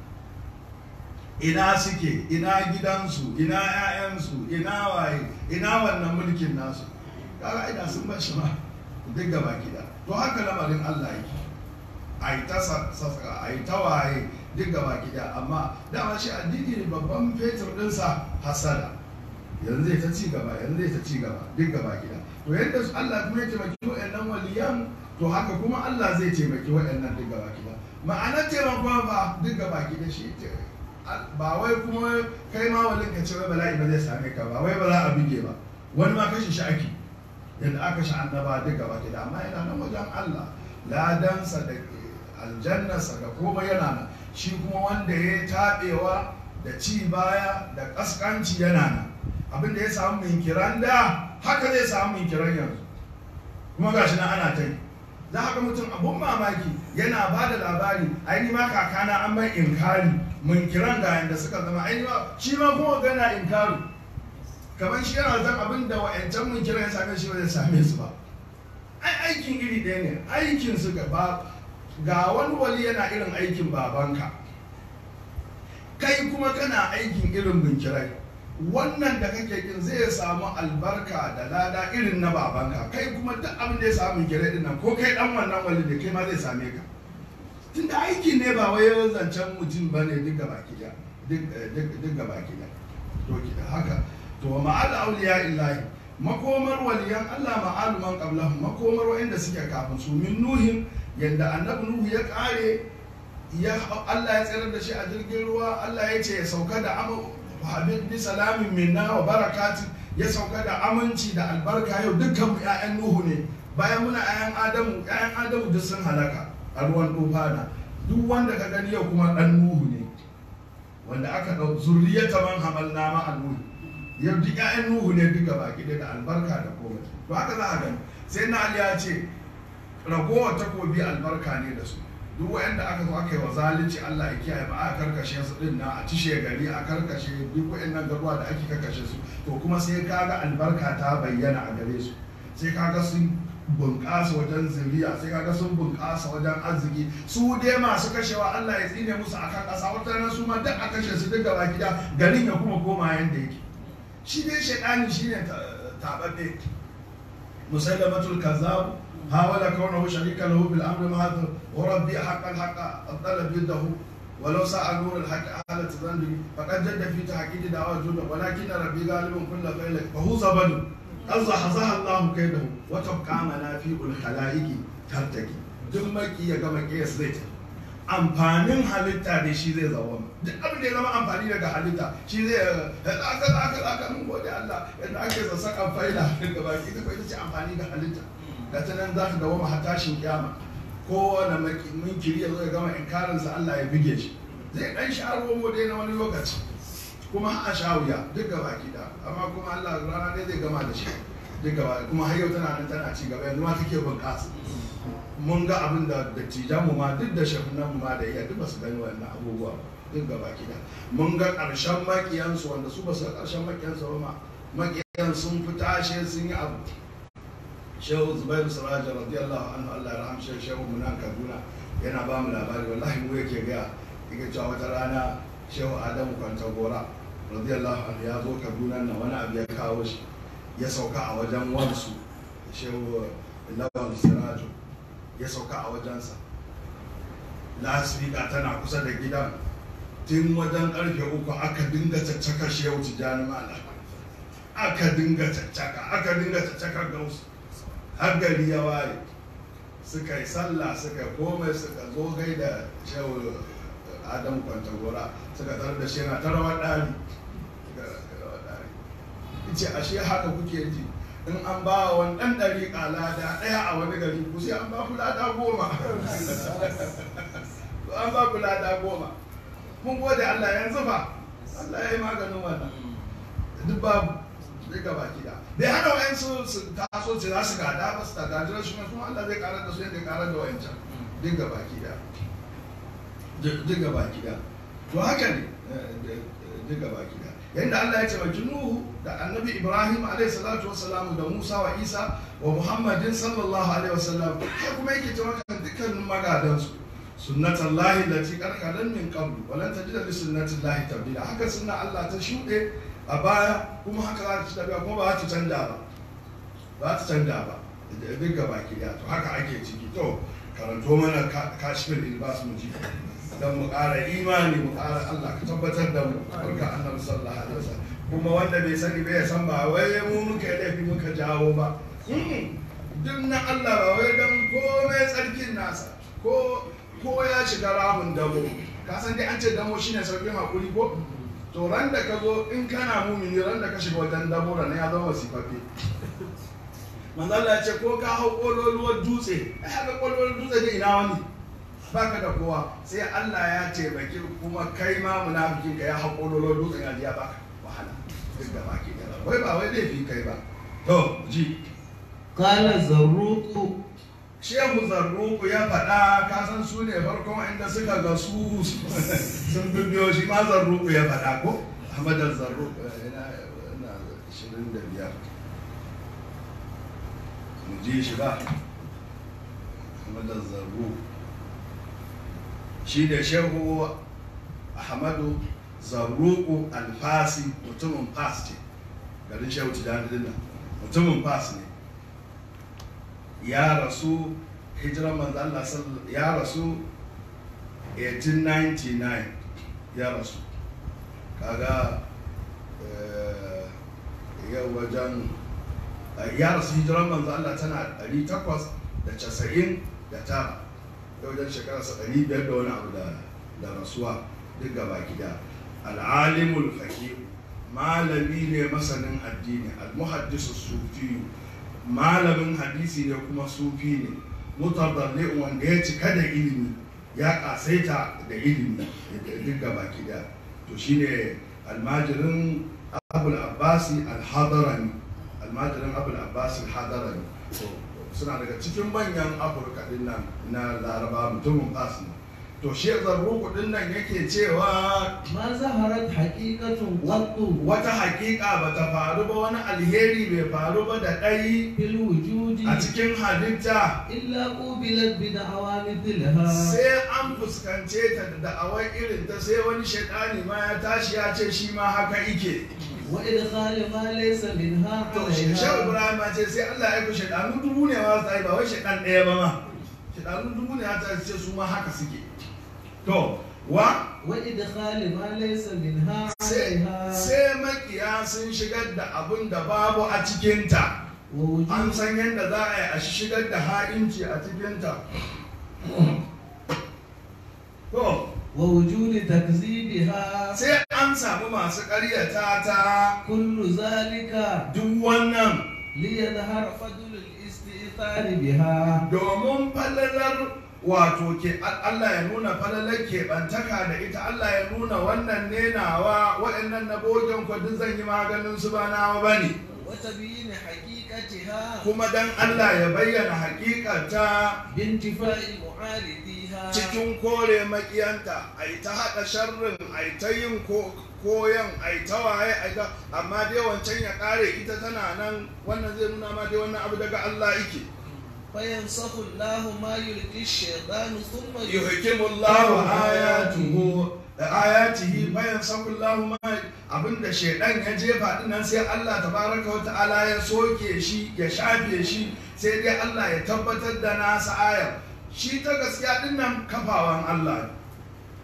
A: ina suke ina gidansu ina 'ya'yansu ina waye ina wannan mulkin nasu kaga ina sun bar shi ma duk gaba gida to haka lamarin Allah yake a yi ta sassa a yi ta waye duk gaba gida amma dama shi addini ne babban fetur ɗinsa hasada yanzu zai ta ci gaba yanzu zai ta ci gaba duk gaba gida to yadda Allah kuma ya taimaki waɗannan waliyan to haka kuma Allah zai taimaki waɗannan duk gaba gida ma'anar taimakon ba duk gaba gida shi ba wai kuma kai ma walin ka ce wai bala'i ba zai same ka ba wai ba za a bige ba wani ma kashe shi ake yadda aka shi annaba duk gaba gida amma yana nan wajen Allah ladansa da aljannarsa da komai yana nan shi kuma wanda ya taɓewa da ci baya da ƙasƙanci yana nan abinda ya samu minkiran da haka zai samu minkiran yanzu kuma gashi nan ana ta yi za haka mutum abun mamaki yana ba da labari aini ma kakana an bai inkari minkiran ga yanda suka zama aini ma shi ma kuma gana inkari kamar shi yana zan abin da wa'ancan minkiran ya same shi ba zai same su ba ai aikin iri ɗaya ne aikin su gaba ga wani wali yana irin aikin babanka kai kuma kana aikin irin binkirai wannan da kake kin zai samu albarka da lada irin na babanka kai kuma duk abin da ya samu binkirai din nan ko kai dan wannan wali da kai ma zai same ka tunda aiki ne ba wai zancen mutum ba ne duk gaba ki duk gaba ki to ki haka to ma'al auliya illahi makomar waliyan Allah ma'alu man qablahum makomar wa'anda suke kafin su min nuhin yadda annabi nuhu ya kare ya Allah ya tsirar da shi a jirgin ruwa Allah ya ce ya sauka da amu habib bi salamin minna wa barakatin ya sauka da aminci da albarka yau dukkan mu ƴaƴan nuhu ne bayan muna ƴaƴan adamu ƴaƴan adamu duk sun halaka a ruwan tufana duk wanda ka gani yau kuma dan nuhu ne wanda aka dau zurriyata man hamalna ma nuhu yau duk ƴaƴan nuhu ne duka baki da albarka da komai to haka za a gani sai na ali ya ce ragowar takobi albarka ne da su duk wa'anda aka zo aka yi wa zalunci Allah ya kiyaye ba a karkashe su din na a cishe gari a karkashe duk wa'annan garuwa da ake karkashe su to kuma sai kaga albarka ta bayyana a gare su sai kaga sun bunƙasa wajen zuriya sai kaga sun bunƙasa wajen arziki su dai masu kashewa Allah ya tsine musu akan ƙasa wata nan su ma duk a kashe su duk gaba gida garin ya kuma koma yanda yake shi dai shaidani shine taɓaɓɓe musallamatul kazzab حاول كونه شريكا له بالامر مع وربي حق الحق الطلب يده ولو سعى نور الحق حالة ذنبه فقد جد في تحقيق دعوة جنة ولكن ربي غالب كل فعل فهو زبد أزحزح الله كيده وتبقى منافع الخلائق ترتقي duk maki ya gama kiyas zai ta amfanin halitta da shi zai zama duk abin da ya zama amfani daga halitta shi zai aka aka aka mun gode Allah yadda ake sassaƙan faila daga baki ita ita ce amfani da halitta da ta nan za ta dawama har tashin kiyama kowane munkiri ya zo ya gama inkarinsa Allah ya bige shi zai dan sha romo dai na wani lokaci kuma a sha wuya duk gaba ki da amma kuma Allah rana dai zai gama da shi duk gaba kuma har yau tana nan tana ci gaba yanzu ma take bunƙasa mun ga abin da dattijan mu ma duk da shafinan mu ma da iya duk ba su gani wannan abubuwa duk gaba ki da mun ga ƙarshen makiyansu wanda su ba su ga ƙarshen makiyansu ba ma makiyan sun fi tashe sun yi abu shehu zubairu saraja radiyallahu anhu allah ya rahamshe shehu muna kaduna yana ba mu labari wallahi mu yake gaya yake cewa wata rana shehu adamu kwanta gora radiyallahu anhu ya zo kaduna nan wani abu ya kawo shi ya sauka a wajen wansu shehu lawan siraju ya sauka a wajensa lasfika tana kusa da gidan tun wajen karfe uku aka dinga caccaka shi yau tijjani mala aka dinga caccaka aka dinga caccaka gausu har gari ya waye suka yi sallah suka komai suka zo gai da shehu adam kwantagora suka tarar da shi yana ta rawar ɗari ce ashe haka kuke ji in an ba wa wani ɗan ɗari lada ɗaya a wani gari ku sai an ba ku lada goma an ba ku lada goma mun gode Allah yanzu fa Allah ya yi maganin wannan duk babu duk gaba gida bai hana wayansu su taso ce za su gada ba su tada jiran shi kuma Allah zai karar da su yadda ya karar da wayancan duk gaba gida duk gaba gida to haka ne duk gaba gida yadda Allah ya taimaki Nuhu da Annabi Ibrahim alaihi salatu wassalam da Musa wa Isa wa Muhammadin sallallahu alaihi wasallam har kuma yake taimakon dukkanin magadansu sunnatan lahi lati karkaran min qablu walan tajida li sunnatin lahi tabdila haka sunna Allah ta shuɗe a baya kuma haka za ta ci tafiya kuma ba za ta canja ba ba ta canja ba duk gaba ki to haka ake ciki to karanto mana kashfin ilbas mu ji dan mu ƙara imani mu ƙara Allah ka tabbatar da mu barka annabi sallallahu alaihi wasallam kuma wanda bai sani bai san ba wai mu muka yi laifi muka jawo ba duk na Allah ba wai dan komai tsarkin nasa ko ko ya shiga ramin damo ka san dai an ce damo shine sauƙin hakuri ko to ran da ka zo in kana mumini ran da ka shiga wajen damo ran ya zama wasifaffe manzo Allah ya ce ko ka hau kololuwar dutse ai haka kololuwar dutse ne ina wani baka da kowa sai Allah ya taimaki kuma kai ma munafikin ka ya hau kololuwar dutse ya ji ya baka wahala duk da baki da wai ba wai laifi kai ba to ji
C: Kala zarruku
A: shehu zarruku ya faɗa kasan su ne farkon inda suka ga su sun bibiyo shi ma zarruku ya faɗa ko ahmadar zarruku yana shirin da biyar mu ji shi ba ahmadar zarruku shi da shehu ahmadu zarruku alfasi mutumin fas ce garin shehu tijjani dinnan mutumin fas ne ya rasu hijiran manzo Allah ya rasu 1899 ya rasu kaga yau wajen ya rasu hijiran manzo Allah tana 890 da tara yau wajen shekararsa 500 da wani abu da rasuwa duk gaba gida al'alimul faqih malami ne masanin addini al-muhaddisu sufiyu malamin hadisi ne kuma sufi ne mutadalli wanda ya cika da ilimi ya kasaita da ilimi duk gaba da to shine almajirin abul abbasi al-hadarani almajirin abul abbasi al-hadarani suna daga cikin manyan afirka din nan na laraba mutumin fas ne to shi zarruku din nan yake cewa
C: ma zaharat haqiqatun qattu
A: wata hakika ba ta faru ba wani alheri bai faru ba da ɗai
C: fil wujudi
A: a cikin halitta
C: illa qubilat bi da'awamithilha
A: sai an fuskance ta da da'awar irin ta sai wani shaidani ma ya tashi ya ce shi ma haka ike
C: wa idkhal ma laysa minha
A: to shi shehu
C: alayha
A: ibrahim ya ce sai Allah ya ku shaidanu dubu ne ma su yi ba wai shaidan ɗaya ba ma shaidanu dubu ne ya ta ce su ma haka suke to wa
C: wa idkhal ma laysa minha
A: sai
C: alayha
A: sai makiya sun shigar da abun da babu a cikinta
C: wa
A: an
C: wujud
A: san yadda za a yi a shigar da ha'inci a cikinta to
C: wa wujud takzibiha
A: sai an samu masu ƙaryata ta
C: kullu zalika
A: duk wannan
C: liyadhhar fadl al-istithar biha
A: domin falalar wato ke Allah ya nuna falalar keɓantaka da ita Allah ya nuna wannan ne nawa waɗannan na bogen ku duk zan yi maganin su ba nawa ba ne
C: wa tabyin haqiqatiha
A: kuma dan Allah ya bayyana hakikata
C: bintifa'i mu'aridiha
A: cikin kore makiyanta a yi ta haɗa sharrin a yi ta yin ko- koyan a yi ta waye a yi ta amma dai wancan ya ƙare ita tana nan wannan zai nuna ma dai wannan abu daga Allah yake
C: fayansakhu Allahu ma yulqi ash-shaytanu thumma
A: yuhkimullahu ayatuhu da ayatihi bayan sakullahu ma abinda shaidan ya jefa din nan sai Allah tabaraka wa ta'ala ya soke shi ya shafe shi sai dai Allah ya tabbatar da nasa ayar shi ta gaskiya din nan kafawan Allah ne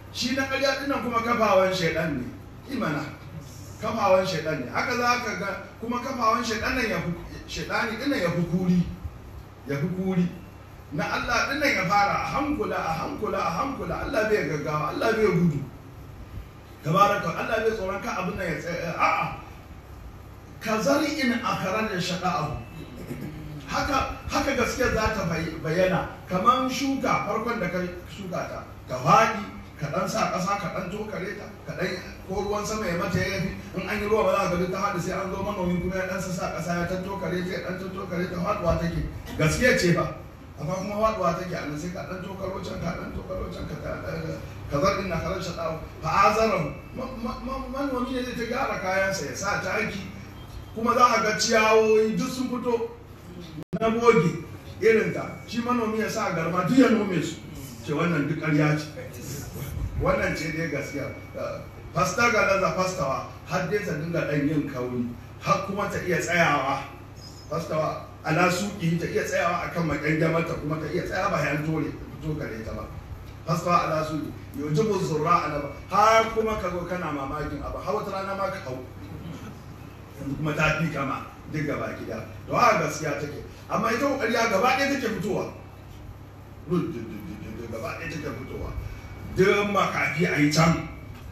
A: shi na ƙarya dinnan kuma kafawan shaidan ne imana kafawan shaidan ne haka za ka ga kuma kafawan shaidan nan ya fi shaidani dinnan ya fi kuri ya fi kuri na Allah dinnan ya fara a hankula a hankula a hankula Allah bai gaggawa Allah bai gudu tabaraka Allah bai tsoron ka abin nan ya tsaya a'a ka zari in akarar da shaqa'ahu haka haka gaskiya za ta bayyana kamar shuka farkon da ka shuka ta ka faɗi ka ɗan sa ƙasa ka ɗan tokare ta ka ɗan ko ruwan sama ya mata ya yafi in an yi ruwa ba za ka ga ta haɗu sai an zo manomi kuma ya ɗan sa ƙasa ya ɗan tokare ta ya ɗan tokare ta faɗuwa take gaskiya ce ba amma kuma faɗuwa take a nan sai ka ɗan tokaro can ka ɗan tokaro can ka ka zar ina karar shaɗawa fa azaran manomi ne zai ta gyara kayansa ya sa taki kuma za a ga ciyawoyi duk sun fito na boge irin ta shi manomi ya sa garma duk ya nome su ce wannan duk ƙarya ce wannan ce dai gaskiya fasta ga laza fastawa har dai ta dinga ɗan yin kauri har kuma ta iya tsayawa fastawa ala suƙi ta iya tsayawa akan makyangyamata kuma ta iya tsayawa bayan tore to gare ta ba fastawa ala suƙi yujibu zurra ala har kuma ka zo kana mamakin abu har wata rana ma ka hau yanzu kuma ta fi kama duk gaba gida da wa gaskiya take amma ita ƙarya gaba ɗaya take fitowa gaba ɗaya take fitowa duk makafi a yi can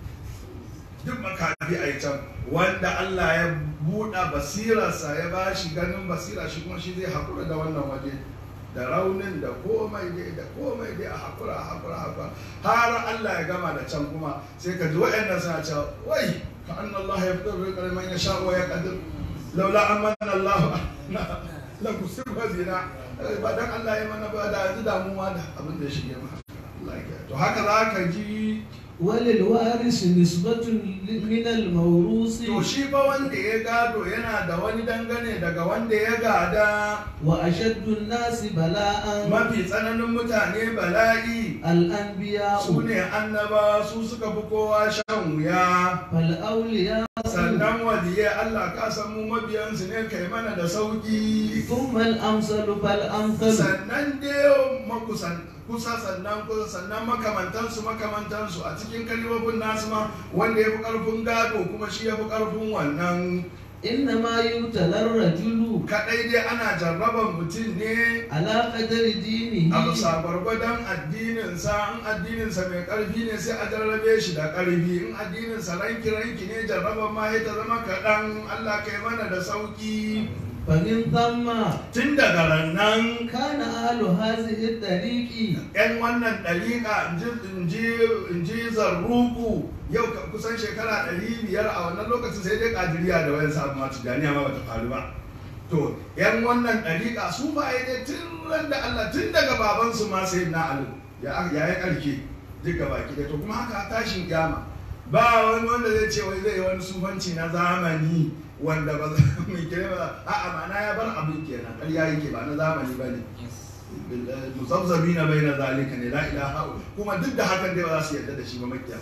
A: duk makafi a yi can wanda Allah ya buɗa basirarsa ya ba shi ganin basira shi kuma shi zai haƙura da wannan waje da raunin da komai dai da komai dai a haƙura a haƙura a haƙura har Allah ya gama da can kuma sai ka ji waɗannan suna cewa wai ka an Allah ya fito da kalman ya sha wa ya kadir laula an manna Allah la kusirwa zina ba dan Allah ya mana ba da yanzu damuwa da abin da ya shige mu to haka za ka ji
C: وللوارث نسبة من الموروث
A: to shi ba wanda ya gado yana da wani dangane daga wanda ya gada
C: وأشد الناس بلاء
A: mafi tsananin mutane bala'i
C: الأنبياء
A: su ne annaba su suka fi kowa shan wuya
C: فالأولياء
A: sannan waliye Allah ka san mu mabiyansu ne kai mana da sauki
C: ثم الأمثل فالأمثل
A: sannan dai makusan kusa sannan kusa sannan makamantansu makamantansu a cikin kalibabin nasu ma wanda ya fi karfin gado kuma shi ya fi karfin wannan
C: إنما يبتلى الرجل
A: kadai dai ana jarraban mutum ne
C: على قدر دينه
A: a bisa gwargwadon addininsa in addininsa mai ƙarfi ne sai a jarrabe shi da ƙarfi in addininsa ranki ranki ne jarraban ma ya ta zama kaɗan Allah kai mana da sauƙi
C: فمن ثم
A: tun daga rannan
C: كان أهل هذه الطريق
A: yan wannan ɗariƙa in ji zarruku yau ka- kusan shekara ɗari biyar a wannan lokacin sai dai ƙadiriya da wayan sabu ma tijjaniya ma bata faru ba to yan wannan ɗariƙa su ba ya dai tun ran da Allah tun daga babansu ma sai na alu ya ya yi ƙarke duk gaba ki to kuma haka tashin kyama ba wani wanda zai ce wai zai yi wani sufanci na zamani wanda ba za mu kire ba a'a ma'ana ya bar abin kenan ƙarya yake ba na zamani ba ne muzabzabina bai na zalika ne la ilaha kuma duk da hakan dai ba za su yarda da shi ba makiya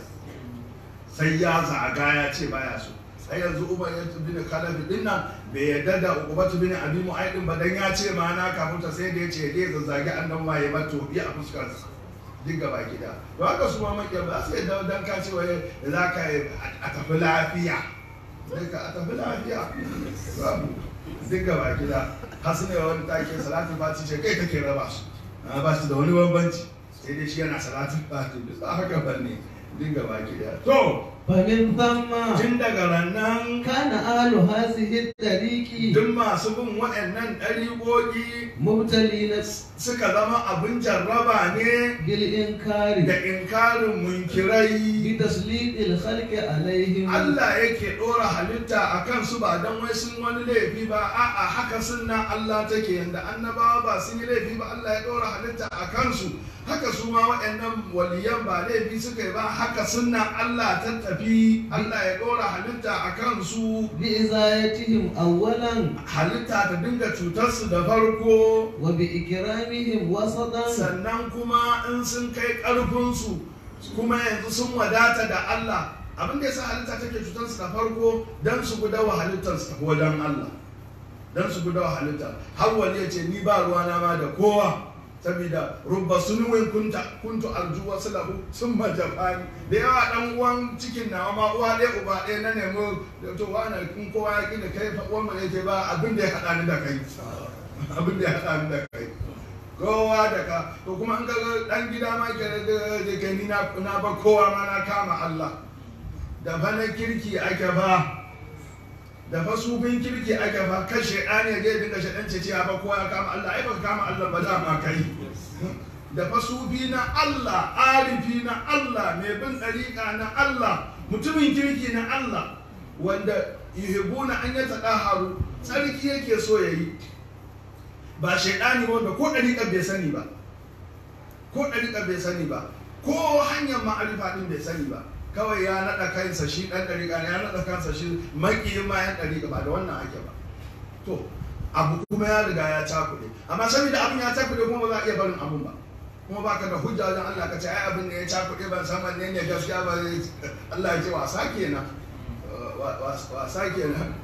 A: sai ya zaga ya ce baya so sai yanzu umar ya bin kalabi din nan bai yarda da ukubatu bin abi mu'aidin ba dan ya ce ma na kafuta sai da ya ce dai zazzage annan ma ya mato bi a fuskar sa duk gaba gida to haka su ma makiya ba su yarda dan ka ce wai za ka a tafi lafiya sai ka a tafi lafiya babu duk gaba gida hasu ne wani take salatin fati ce kai kake raba su a ba su da wani bambanci sai dai shi yana salatin fati bisa haka banne duk gaba gida to
C: فمن ثم
A: tun daga rannan
C: كان أهل هذه الطريق
A: duk masu bin waɗannan ɗariƙoƙi
C: مبتلين
A: suka zama abin jarraba ne
C: بالإنكار
A: da inkarin munkirai
C: بتسليط الخلق عليهم
A: Allah yake ɗora halitta a kansu ba don wai sun wani laifi ba a'a haka sunna Allah take yanda annabawa ba sun yi laifi ba Allah ya ɗora halitta a kansu haka su ma waɗannan waliyan ba laifi suka yi ba haka sunna Allah ta tafi Allah ya ɗora halitta a kansu
C: بإزايتهم أولا
A: halitta ta dinga cutarsu da farko
C: وبإكرامهم وسطا
A: sannan kuma in sun kai ƙarfinsu kuma yanzu sun wadata da Allah abin da ya sa halitta take cutarsu da farko don su gudawa halittar su tafi wajen Allah don su gudawa halitta har wani ya ce ni ba ruwana ma da kowa saboda rubba sunuwin kunta kuntu arju wasu lahu sun majafani da yawa dan uwan cikin nawa ma uwa ɗaya uba ɗaya na nemo to wani in kowa ya ƙi da kai uwan ba zai ba abin da ya haɗa ni da kai abin da ya haɗa ni da kai kowa da ka to kuma in ka ga dan gida ma ke da kai ni na na ba kowa ma na kama Allah da fa na kirki ake ba da fa sufin kirki ake ba kan shaidani ya je dinga shaidan ce cewa ba kowa ya kama Allah ai baka kama Allah ba dama kai da fa sufi na Allah arifi na Allah mai bin dariƙa na Allah mutumin kirki na Allah wanda yuhibbuna an yatadaharu tsarki yake so yayi ba shaidani wanda ko ɗariƙar bai sani ba ko ɗariƙar bai sani ba ko hanyar ma'arifa ɗin bai sani ba kawai ya naɗa kansa shi ɗan ɗariƙa ne ya naɗa kansa shi maƙiyin ma yan ɗariƙa ba da wannan ake ba to abu kuma ya riga ya cakuɗe amma saboda abin ya cakuɗe kuma ba za a iya barin abun ba kuma ba ka da hujja wajen Allah ka ce ai abin da ya cakuɗe ban san wanne ne gaskiya ba Allah ya ce wasa kenan wasa kenan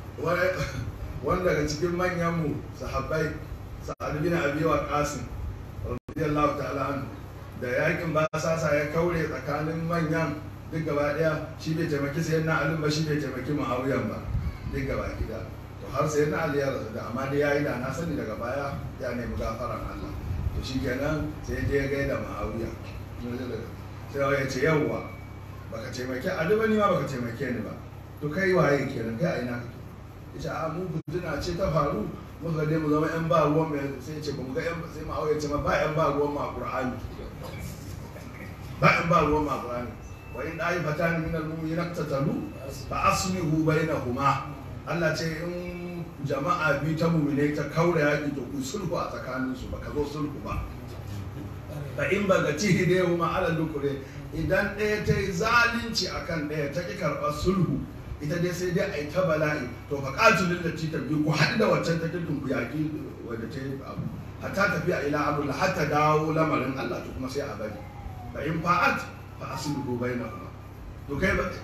A: wanda daga cikin manyanmu sahabbai sa'ad bin abi waqas radiyallahu ta'ala anhu da yakin basasa ya kaure tsakanin manyan duk gaba daya shi bai taimaki sayyidina ali ba shi bai taimaki muawiyan ba duk gaba gida to har sayyidina ali ya rasu da amma dai yayi da na sani daga baya ya nemi gafaran Allah to shikenan sai je ya gaida muawiya sai ya ce yawwa baka taimaki ali ba ni ma baka taimake ni ba to kai waye kenan kai a ina kake ita a mu fitina ce ta faru muka dai mu zama yan ba ruwan mai sai ce ba mu ga yan sai mu auye ce ma ba yan ba ruwan ma qur'ani ba yan ba ruwan ma qur'ani wa in dai fatan min al mu'minin iqtatalu fa aslihu bainahuma Allah ce in jama'a bi ta mu'mine ta kaura yaki to ku sulhu a tsakanin su baka zo sulhu ba fa in baga tihi da huma ala dukure idan ɗaya ta yi zalunci akan ɗaya ta ki karɓar sulhu ita dai sai dai a yi ta bala'i to fa qatilul lati tabi ku haɗu da waccan ta kirkin ku yaƙi wanda ta yi abu hatta tafiya ila amrullah hatta dawo lamarin Allah to kuma sai a bari fa in fa'at fa aslihu bainahuma to kai ba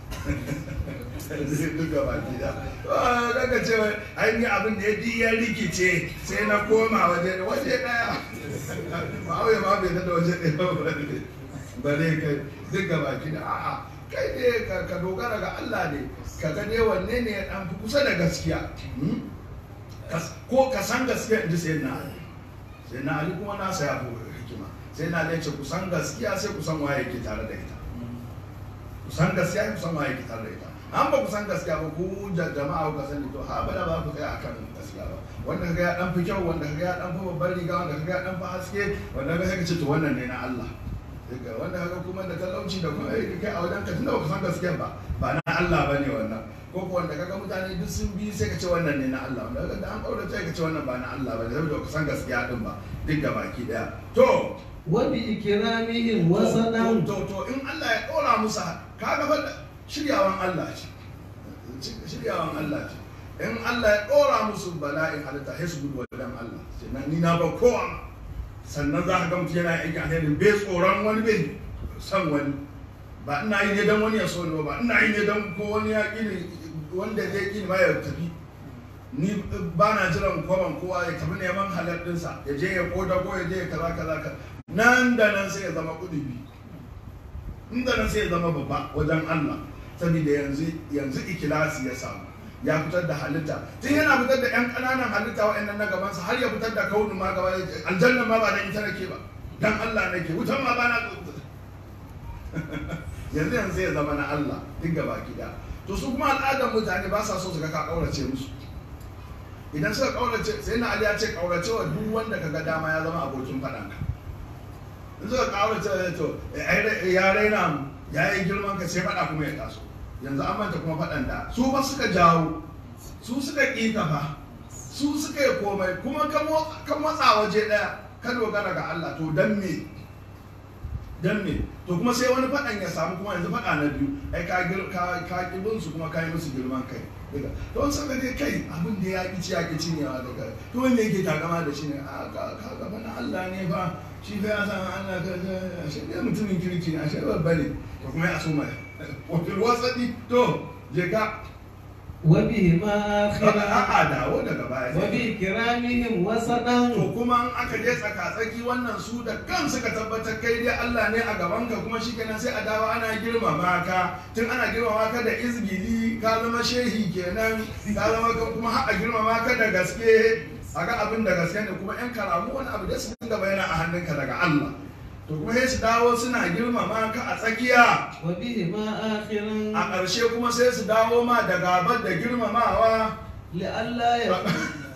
A: duk gaba gida daga cewa ai ni abin da ya di ya rikice sai na koma waje waje daya ma'auya ma bai da waje daya ba bare kai duk gaba gida a'a kai ne ka dogara ga Allah ne ka ga dai wanne ne ya dan fi kusa da gaskiya ko ka san gaskiya in ji sai na Ali sai na Ali kuma nasa ya fi hikima sai na Ali ce ku san gaskiya sai ku san waye ke tare da ita ku san gaskiya ku san waye ke tare da ita an ba ku san gaskiya ba ku da jama'a ku sani to ha bada ba ku tsaya akan gaskiya ba wanda kaga ya dan fi kyau wanda kaga ya dan fi babbar riga wanda kaga ya dan fi haske wanda kaga sai ka ce to wannan ne na Allah daga wanda haka kuma da talauci da kuma ai kai a wajen ka tunda baka san gaskiya ba ba na Allah bane wannan ko ko wanda kaga mutane duk sun bi sai ka ce wannan ne na Allah wanda kaga an kaura ka ce wannan ba na Allah bane saboda baka san gaskiya din ba duk da baki daya to
D: wa bi ikramihim wa sadam
A: to to in Allah ya dora musu kaga fa shiryawan Allah ce shiryawan Allah ce in Allah ya dora musu bala'in halitta sai su gudu wajen Allah sai ni na ba kowa sannan za ka ga mutum yana aikin alherin bai tsoron wani bai san wani ba ina yi ne don wani ya so ni ba ina yi ne don ko wani ya ƙini wanda zai ƙini ba ya tafi ni ba na jiran kwaban kowa ya tafi neman halar ɗinsa ya je ya koda ko ya je ya kaza kaza ka nan da nan sai ya zama kudubi nan da nan sai ya zama babba wajen Allah saboda yanzu yanzu ikilasi ya samu ya fitar da halitta tun yana fitar da 'yan ƙananan halitta wa'annan na gabansa har ya fitar da kaunin ma gaba aljanna ma ba da ita nake ba dan Allah nake wutan ma ba na yanzu yanzu ya zama na Allah duk gaba gida to su kuma al'adar mutane ba sa so su ga ka kaurace musu idan suka kaurace sai na Ali ya ce kaurace wa duk wanda kaga dama ya zama abokin faɗan ka in suka kaurace to ya raina mu ya yi girman ka sai faɗa kuma ya taso yanzu an manta kuma faɗan da su ba suka jawo su suka ƙi fa su suka yi komai kuma ka matsa waje ɗaya ka dogara ga Allah to dan me dan me to kuma sai wani faɗan ya samu kuma yanzu faɗa na biyu ai ka ka ka kibin su kuma ka yi musu girman kai daga to an saka dai kai abin da ya ƙi ya ƙi cinyewa daga to wanda yake takama da shi ne a ka ka gaba na Allah ne fa shi fa ya san Allah ka shi ne mutumin kirki ne a shi babba ne to kuma ya so mai wakil wasadi to je ka
D: وبهما
A: kaga
D: آخرا
A: a'a dawo daga baya
D: وبإكرامهم وسطا
A: to kuma in aka je tsaka-tsaki wannan su da kan suka tabbatar kai dai Allah ne a gaban ka kuma shikenan sai a dawo ana girmama ka tun ana girmama ka da izgili ka zama shehi kenan ka zama ka kuma har a girmama ka da gaske a ga abin da gaske ne kuma yan karamu wani abu da su dinga bayyana a hannunka daga Allah to kuma sai su dawo suna girmama ka a tsakiya
D: وبهما
A: a
D: آخرا
A: ƙarshe kuma sai su dawo ma da gabar da girmamawa
D: لئلا يكون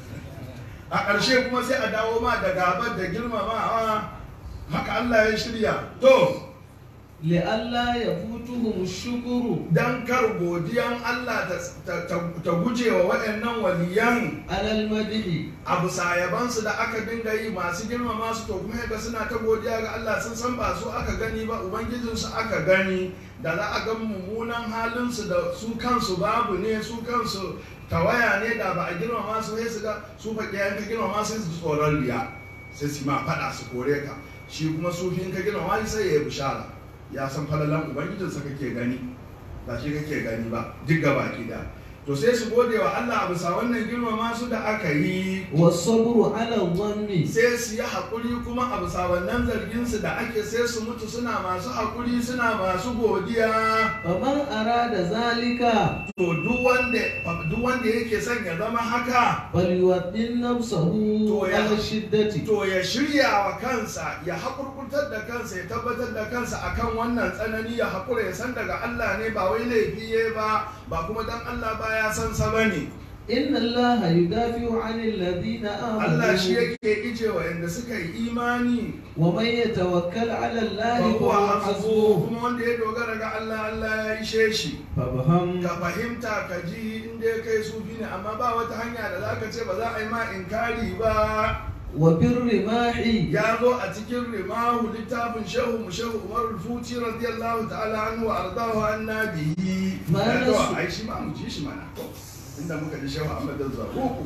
A: a ƙarshe kuma sai a dawo ma da gabar da girmamawa haka Allah ya shirya to
D: لئلا يفوتهم الشكر
A: dan kar godiyan Allah ta, ta, ta, ta guje wa waɗannan waliyan
D: على المدح
A: abu sayabansu da aka dinga yi masu girmama su to kuma yadda suna ta godiya ga Allah sun san ba su aka gani ba ubangijinsu aka gani da za a ga mummunan halinsu da su kansu babu ne su kansu tawaya ne da ba a girmama su sai su ga su faƙiyayen ka girmama sai su ji tsoron riya sai su ma faɗa su kore ka shi kuma sufin ka girmama shi sai ya yi bishara ya san falalan ubangijinsa kake gani ba shi kake gani ba duk gaba da to sai su gode wa Allah a bisa wannan girmama su da aka yi
D: والصبر على الظن
A: sai su yi haƙuri kuma a bisa wannan zargin su da ake sai su mutu suna masu haƙuri suna masu godiya
D: فمن أراد ذلك
A: to duk wanda duk wanda yake son ya zama haka
D: فليوطن نفسه
A: To ya-
D: على الشدة
A: to ya shirya wa kansa ya haƙurƙurtar da kansa ya tabbatar da kansa akan wannan tsanani ya haƙura ya san daga Allah ne ba wai laifi ya ba ba kuma dan Allah ba ya san sa bane
D: إن الله يدافع عن الذين
A: Allah shi
D: آمنوا
A: yake ije wa inda suka yi imani
D: ومن يتوكل على الله
A: wa huwa
D: فهو
A: hasbuhu
D: حسبه
A: kuma wanda ya dogara ga Allah Allah ya ishe shi
D: فافهم
A: ka fahimta ka ji inda ya kai sufi ne amma ba wata hanya da zaka ce ba za a yi ma inkari ba
D: وبالرماح
A: ya zo a cikin rimahu littafin shehu mu shehu umar futi radiyallahu ta'ala anhu wa ardahu annabihi
D: Ma
A: ya to
D: nasu-
A: ai shi ma mu ji shi mana to inda muka ji shehu Ahmad Zarruku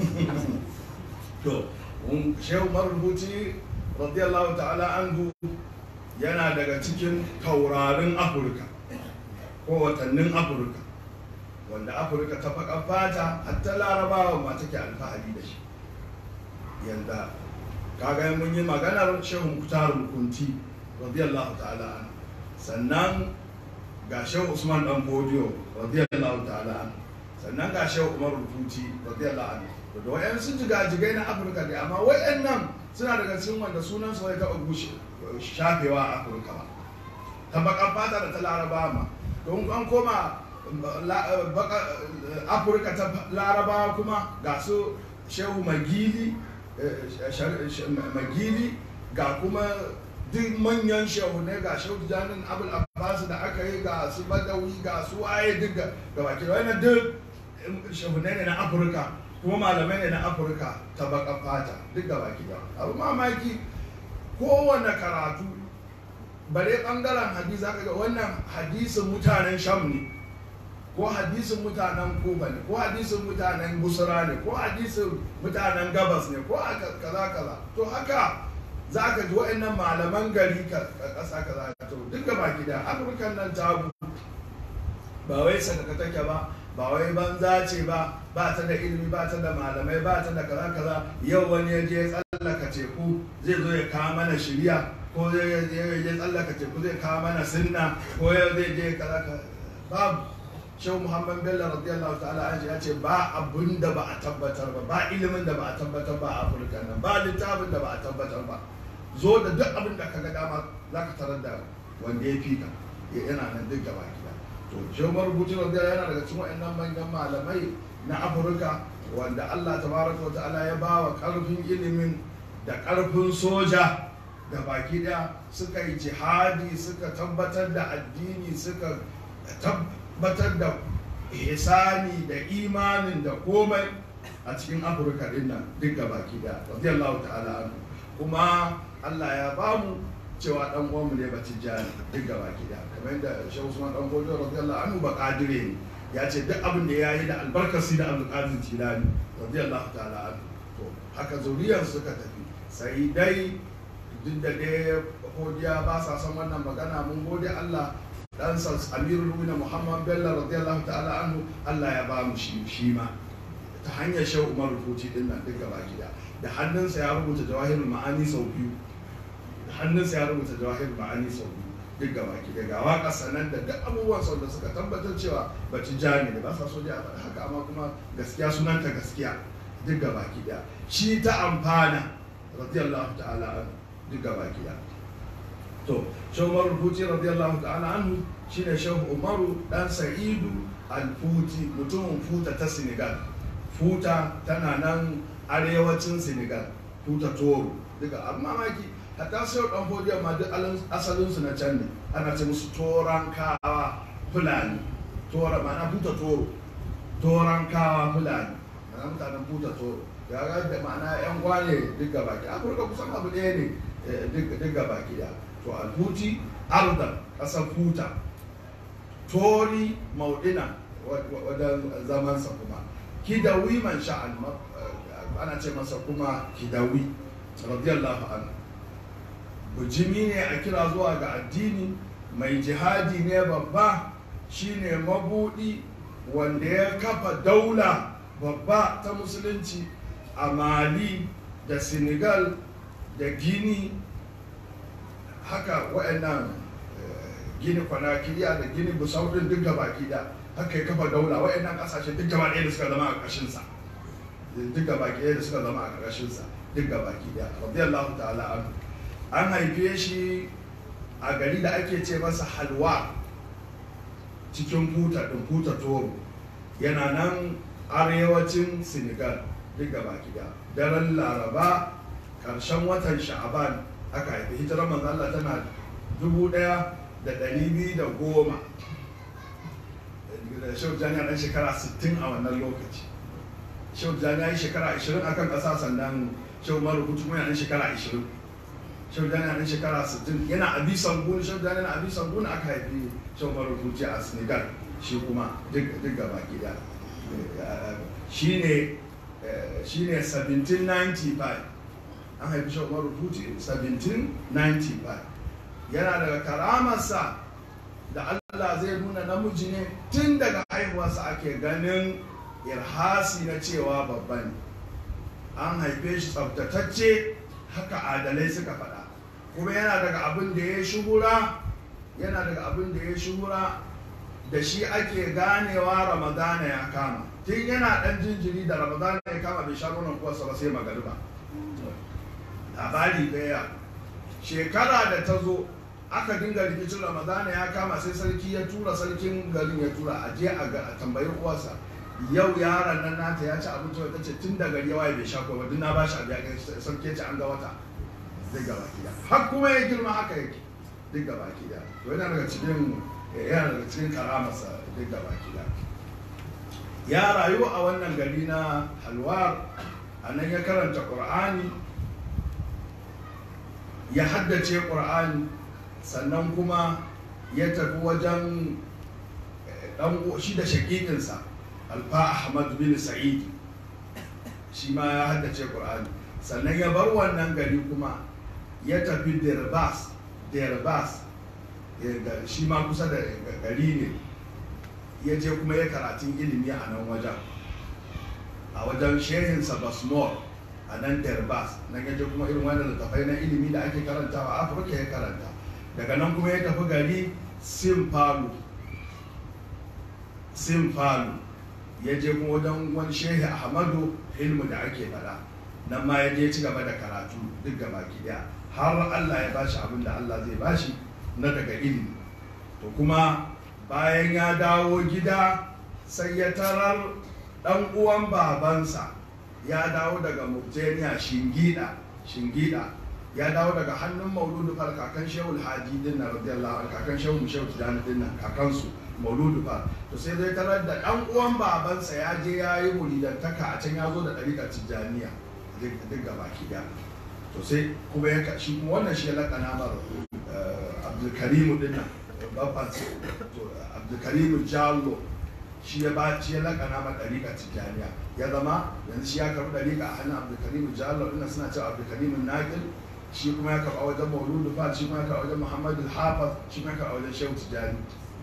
A: to um, shehu umar futi radiyallahu ta'ala anhu yana daga cikin taurarin Afirka ko watannin Afirka wanda Afirka ta faƙa fata hatta larabawa ma take alfahari da shi yanda kaga mun yi maganar shehu muktar kunti radiyallahu ta'ala an sannan ga shehu usman dan bodiyo radiyallahu ta'ala an sannan ga shehu umar rufuti radiyallahu an da wayan sun jigajigai na afirka ne amma wayannan suna daga cikin wanda sunan su ya taɓa gushe shafewa a afirka ba ta bakan fata da ta laraba ma don an koma la- baka- afirka ta larabawa kuma ga su shehu magili eh, shar- sh- magili ga kuma duk manyan shehunai ga shehu janin abul abbas da aka yi ga su badawi ga su waye duk ga ga baki da wannan duk shehunai ne na afirka kuma malamai ne na afirka ta baka fata duk ga baki da abu mamaki kowane karatu bare bangaren hadisi zaka ga wannan hadisin mutanen sham ne ko hadisin mutanen kuba ne ko hadisin mutanen busra ne ko hadisin mutanen gabas ne ko aka- kaza kaza to haka za ka ji wa'annan malaman gari ka ka- ƙasa kaza to duka baki da afirkan nan tabu ba wai sadaka take ba ba wai banza ce ba ba ta da ilimi ba ta da malamai ba ta da kaza kaza yau wani ya je tsallaka teku zai zo ya kawo mana shirya ko zai je tsallaka teku zai kawo mana sunna ko yau zai je kaza kaza babu shehu muhammad bello radiyallahu ta'ala an ya ce ba abun da ba a tabbatar ba ba ilimin da ba a tabbatar ba a afirka nan ba littafin da ba a tabbatar ba zo da duk abin da ka ga dama za ka tarar da wanda ya fi ka yana nan duk gaba gida to shehu marubuci radiyallahu yana daga cikin wa'annan manyan malamai na afirka wanda allah tabaraka wa ta'ala ya ba wa karfin ilimin da karfin soja da baki daya suka yi jihadi suka tabbatar da addini suka tabbatar da ihsani da imanin da komai a cikin afirka din nan duk ga baki da radiyallahu ta'ala anhu kuma Allah ya bamu cewa dan uwanmu ne batijani duk ga baki da kamar yadda Shehu Usman dan Bodo radiyallahu anhu ba kadire ne ya ce duk abin da yayi da albarkasi da Abdul Qadir Jilani radiyallahu ta'ala anhu to haka zuriyar suka tafi sai dai duk da dai godiya ba sa son wannan magana mun gode Allah ɗansa amirul mu'minin muhammad bello radiyallahu ta'ala anhu allah ya ba mu shi shi ma ta hanyar shehu umar rufuci din nan duka baki da da hannunsa ya rubuta jawahirul ma'ani sau biyu da hannunsa ya rubuta jawahirul ma'ani sau biyu duk gaba ki daga waka sannan da duk abubuwan sau da suka tabbatar cewa bacci jani da ba sa so a faɗi haka amma kuma gaskiya sunanta gaskiya duk gaba ki da shi ta amfana radiyallahu ta'ala anhu duk gaba ki da to shehu umaru futi radiyallahu ta'ala anhu shine shehu umaru dan sa'idu al-futi mutumin futa ta senegal futa tana nan arewacin senegal futa toro duka amma mamaki hatta sai dan fodiya ma duk asalin su na can ne ana ce musu toran kawa fulani tora ma'ana futa toro toran kawa fulani ma'ana mutanen futa toro ya ga da ma'ana yan gwane duk gaba ki afirka kusan abu ɗaya ne duk gaba ki da to alfuti ardan ƙasar futa tori maudina wajen zamansa kuma kidawi man sha'an ana ce masa kuma kidawi radiyallahu anhu bujimi ne a kira zuwa ga addini mai jihadi ne babba shine mabudi wanda ya kafa daula babba ta musulunci a mali da senegal da gini haka waɗannan gini kwanakiriya da gini busau din duk baki da haka ya kafa daula waɗannan ƙasashe duk gaba ɗaya da suka zama a ƙarshensa duk gaba ɗaya da suka zama a ƙarshensa duk gaba ɗaya radiyallahu ta'ala anhu an haife shi a gari da ake ce masa halwa cikin futa ɗin futa toro yana nan arewacin senegal duk gaba ɗaya daren laraba ƙarshen watan sha'aban aka haifi hijirar manzo Allah tana dubu ɗaya da ɗari biyu da goma da shehu jani ɗan shekara sittin a wannan lokaci shehu jani ya yi shekara ashirin a kan ƙasa sannan shehu maru hutu kuma ɗan shekara ashirin shehu jani ɗan shekara sittin yana abi sangun shehu jani na abi sangun aka haifi shehu maru hutu a senegal shi kuma duk gaba gida shi ne shi ne 1795 an haifi shi umaru puti 1795 yana daga karamarsa da allah zai nuna namiji ne tun daga haihuwarsa ake ganin irhasi na cewa babba ne an haife shi tsabtatacce haka adalai suka faɗa kuma yana daga abin da ya shuhura yana daga abin da ya shuhura da shi ake ganewa ramadana ya kama tun yana ɗan jinjiri da ramadana ya kama bai sha nonon kuwarsa ba sai magariba labari daya shekara da ta zo aka dinga rikicin ramadana ya kama sai sarki ya tura sarkin garin ya tura a je a tambayi uwarsa yau yaron nan nata ya ci abinci wata ce tun da gari yawa bai sha ko ba na ba shi abu ya sarki ya ci an ga wata duk gaba ki har kuma ya girma haka yake duk gaba ki to yana daga cikin yana daga cikin karamarsa duk gaba ki ya rayu a wannan gari na halwar a nan ya karanta ƙur'ani ya haddace ƙur'ani sannan kuma ya tafi wajen ɗan shi da shaƙiƙinsa alfa ahmad bin sa'id shi ma ya haddace ƙur'ani sannan ya bar wannan gari kuma ya tafi derbas derbas shi ma kusa da gari ne ya je kuma ya karatun ilimi a nan wajen a wajen shehinsa basmor a nan derbas nan ya je kuma irin wannan littafai na ilimi da ake karantawa a afirka ya karanta daga nan kuma ya tafi gari simfalu simfalu ya je kuma wajen wani shehi ahmadu ilmu da ake fada nan ma ya je ci gaba da karatu duk gaba daya har allah ya bashi abin da allah zai bashi na daga ilimi to kuma bayan ya dawo gida sai ya tarar dan uwan babansa ya dawo daga murjaniya shingida shingida ya dawo daga hannun mauludu far kakan shehu hadi din na radiyallahu anhu kakan shehu shehu tijani din nan kakansu mauludu far to sai zai tarar da dan uwan babansa ya je ya yi muridantaka a can ya zo da ɗariƙar tijjaniya duk gaba ki da to sai kuma ya shi kuma wannan shi ya lakana mar abdulkarimu din nan babban abdulkarimu jallo shi ya ba shi ya lakana ma ɗariƙa tijjaniya ya zama yanzu shi ya karɓi ɗariƙa a hannun abdulkarimu jallo ɗin suna cewa abdulkarimu naƙil shi kuma ya karɓa wajen mauludu fa shi kuma ya karɓa wajen muhammadu hafaz shi kuma ya karɓa wajen shehu tijjani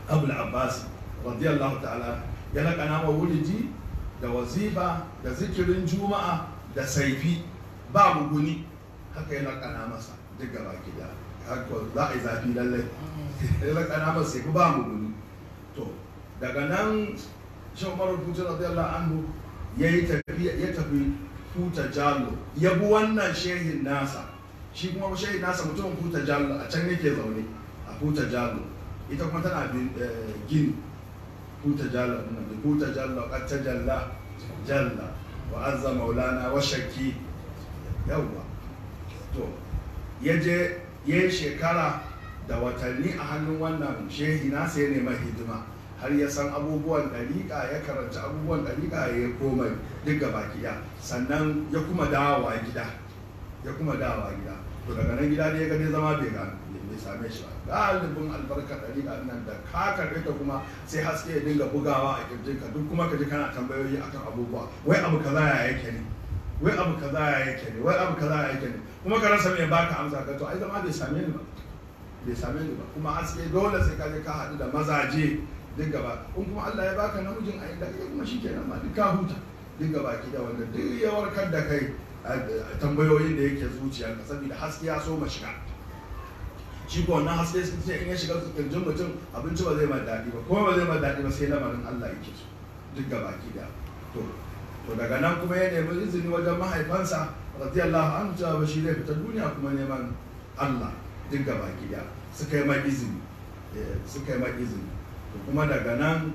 A: abul abbas radiyallahu ta'ala ya laƙana ma wuridi da wazifa da zikirin juma'a da saifi ba muguni haka ya laƙana masa duk gaba da haka za a yi zafi lallai ya laƙana masa saifi ba muguni to daga nan shan umaru putin radiyallahu anhu ya yi tafiya ya tafi huta jalo ya bi wannan shehin nasa shi kuma shehin nasa mutumin huta jalo a can yake zaune a huta jalo ita kuma tana bin gini huta jalo nan huta jalo qad tajalla jalla wa azza maulana wa shakki yawwa to ya je ya yi shekara da watanni a hannun wannan shehi nasa ya nema hidima har ya san abubuwan ɗariƙa ya karanta abubuwan ɗariƙa ya yi komai duk gaba ɗaya sannan ya kuma dawowa gida ya kuma dawowa gida to daga nan gida ne ya gane zama bai ga bai same shi ba galibin albarkar ɗariƙa nan da ka karɓe ta kuma sai haske ya dinga bugawa a kirjinka duk kuma ka ji kana tambayoyi akan abubuwa wai abu kaza ya yake ne wai abu kaza ya yake ne wai abu kaza ya yake ne kuma ka rasa me baka amsa ka to ai zama bai same ni ba bai same ni ba kuma haske dole sai ka je ka haɗu da mazaje duk gaba in kuma Allah ya baka namijin a inda kai kuma shikenan ma duk ka huta duk gaba ki da wanda duk ya warkar da kai tambayoyin da yake zuciyarka saboda haske ya so ma shiga shi ko wannan haske sun ce in ya shiga kirjin mutum abinci ba zai ma daɗi ba kuma ba zai ma daɗi ba sai lamarin Allah yake so duk gaba ki da to to daga nan kuma ya nemi izini wajen mahaifansa radiyallahu anhu cewa shi zai fita duniya kuma neman Allah duk gaba ki da suka yi ma izini suka yi ma izini to kuma daga nan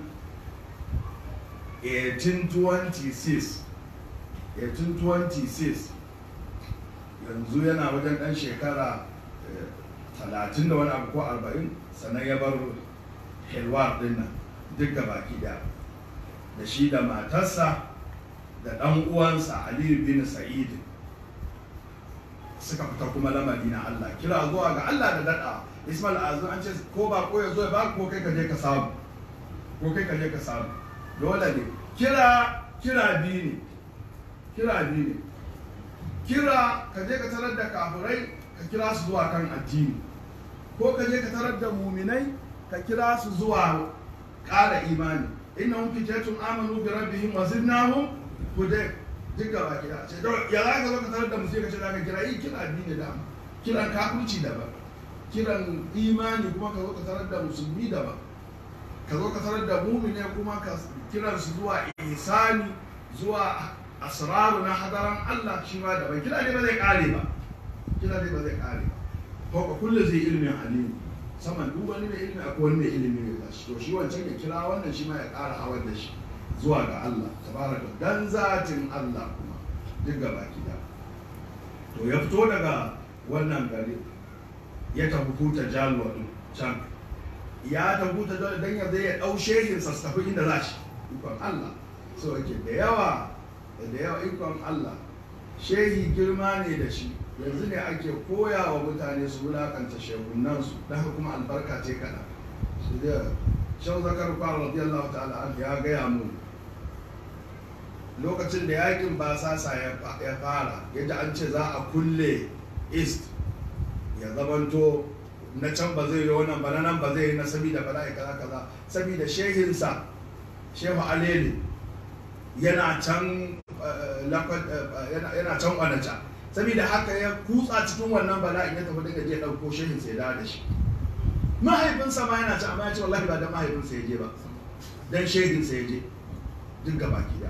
A: 1826 1826 yanzu yana wajen ɗan shekara talatin da wani abu ko arba'in sannan ya bar helwar din nan duk gaba da da shi da matarsa da ɗan uwansa aliyu bin sa'id suka fita kuma lamari na Allah kira zuwa ga Allah da daɗa Ismail Azum an ce ko ba ko ya zo ya ba ko kai ka je ka samu ko kai ka je ka samu dole ne kira kira biyu ne kira biyu ne kira ka je ka tarar da kafirai ka kira su zuwa kan addini ko ka je ka tarar da muminai ka kira su zuwa ƙara imani innahum fitatun amanu bi rabbihim wa zidnahum huda duk gaba gida ce ya za ka zo ka tarar da musu ka ce za ka kira yi kira biyu ne dama kiran kafirci daban kiran imani kuma ka zo ka tarar da musulmi daban ka zo ka tarar da mumine kuma ka kiran su zuwa ihsani zuwa asraru na hadaran Allah shi ma daban kira ne ba zai kare ba kira ne ba zai kare ba ko ka kulle zai ilimin alimu saman duk wani mai ilimi akwai wani mai ilimi ne ba shi to shi wancan ya kira wannan shi ma ya kara hawar da shi zuwa ga Allah tabaraka dan zatin Allah kuma duk gaba da to ya fito daga wannan gari ya tafi huta jalwa din can ya tafi huta jalwa dan ya zai ya dau shehin sa su tafi inda za shi ikon Allah so yake da yawa da yawa ikon Allah shehi girma ne da shi yanzu ne ake koya wa mutane su wulakanta shehunan su da haka kuma albarka ce kana su da shan zakar kwar radiyallahu ta'ala an ya gaya mu lokacin da yakin basasa ya fara yadda an ce za a kulle east ya zamanto na can ba zai yi wannan ba na nan ba zai yi na sabida bala'i kaza kaza sabida shehinsa shehu alele yana can yana can kwanaca saboda haka ya kutsa cikin wannan bala'in ya tafi daga je ɗauko shehin sai da da shi mahaifinsa ma yana ci amma ya ce wallahi ba da mahaifinsa ya je ba dan shehin sa ya je duk gaba da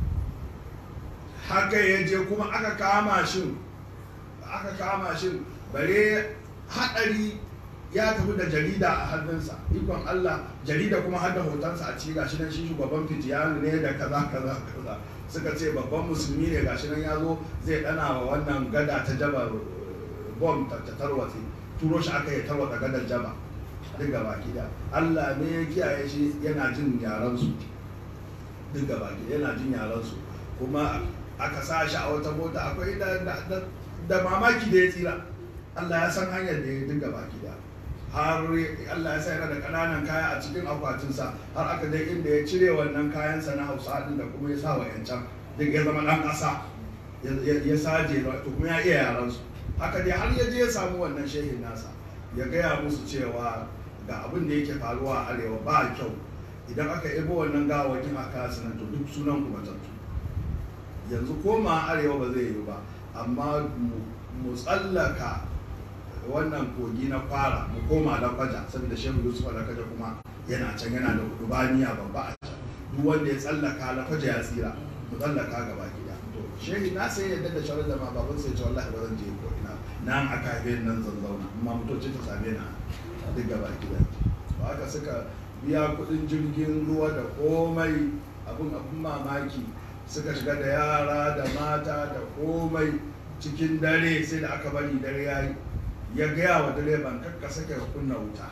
A: haka ya je kuma aka kama shi aka kama shi bare haɗari ya tafi da jarida a hannunsa ikon Allah jarida kuma har da hotonsa a ci gashi nan shi shugaban fitiyanu ne da kaza kaza kaza suka ce babban musulmi ne gashi nan ya zo zai dana wa wannan gada ta jaba bom ta tarwatse turo shi aka yi tarwata gadar jaba duk gaba da Allah ne ya kiyaye shi yana jin yaran su duk gaba yana jin yaran su kuma aka sa shi a wata mota akwai da mamaki da ya tsira Allah ya san hanyar da ya dinga baki da har Allah ya sa yana da ƙananan kaya a cikin akwatinsa har aka dai inda ya cire wannan kayansa na hausa din da kuma ya sa wa yancan duk ya zama ɗan ƙasa ya saje to kuma ya iya yaran su haka dai har ya je ya samu wannan shehin nasa ya gaya musu cewa ga abin da yake faruwa a arewa ba kyau idan aka ebo wannan gawakin a kasu nan to duk sunan ku matattu yanzu koma arewa ba zai yi ba amma mu- mu tsallaka wannan kogi na fara mu koma lakwaja saboda shehu yusuf lakwaja kuma yana can yana da kudubaniya babba a can duk wanda ya tsallaka lakwaja ya tsira mu tsallaka gaba gida to shehi na sai yadda da shawarar da ma baban sai ce wallahi ba zan je ko ina nan aka haife ni nan zan zauna amma mutoci ta same ni a duk gaba gida ba haka suka biya kudin jirgin ruwa da komai abun abun mamaki suka shiga da yara da mata da komai cikin dare sai da aka bari dare ya yi ya gaya wa direban kakka sake kunna wuta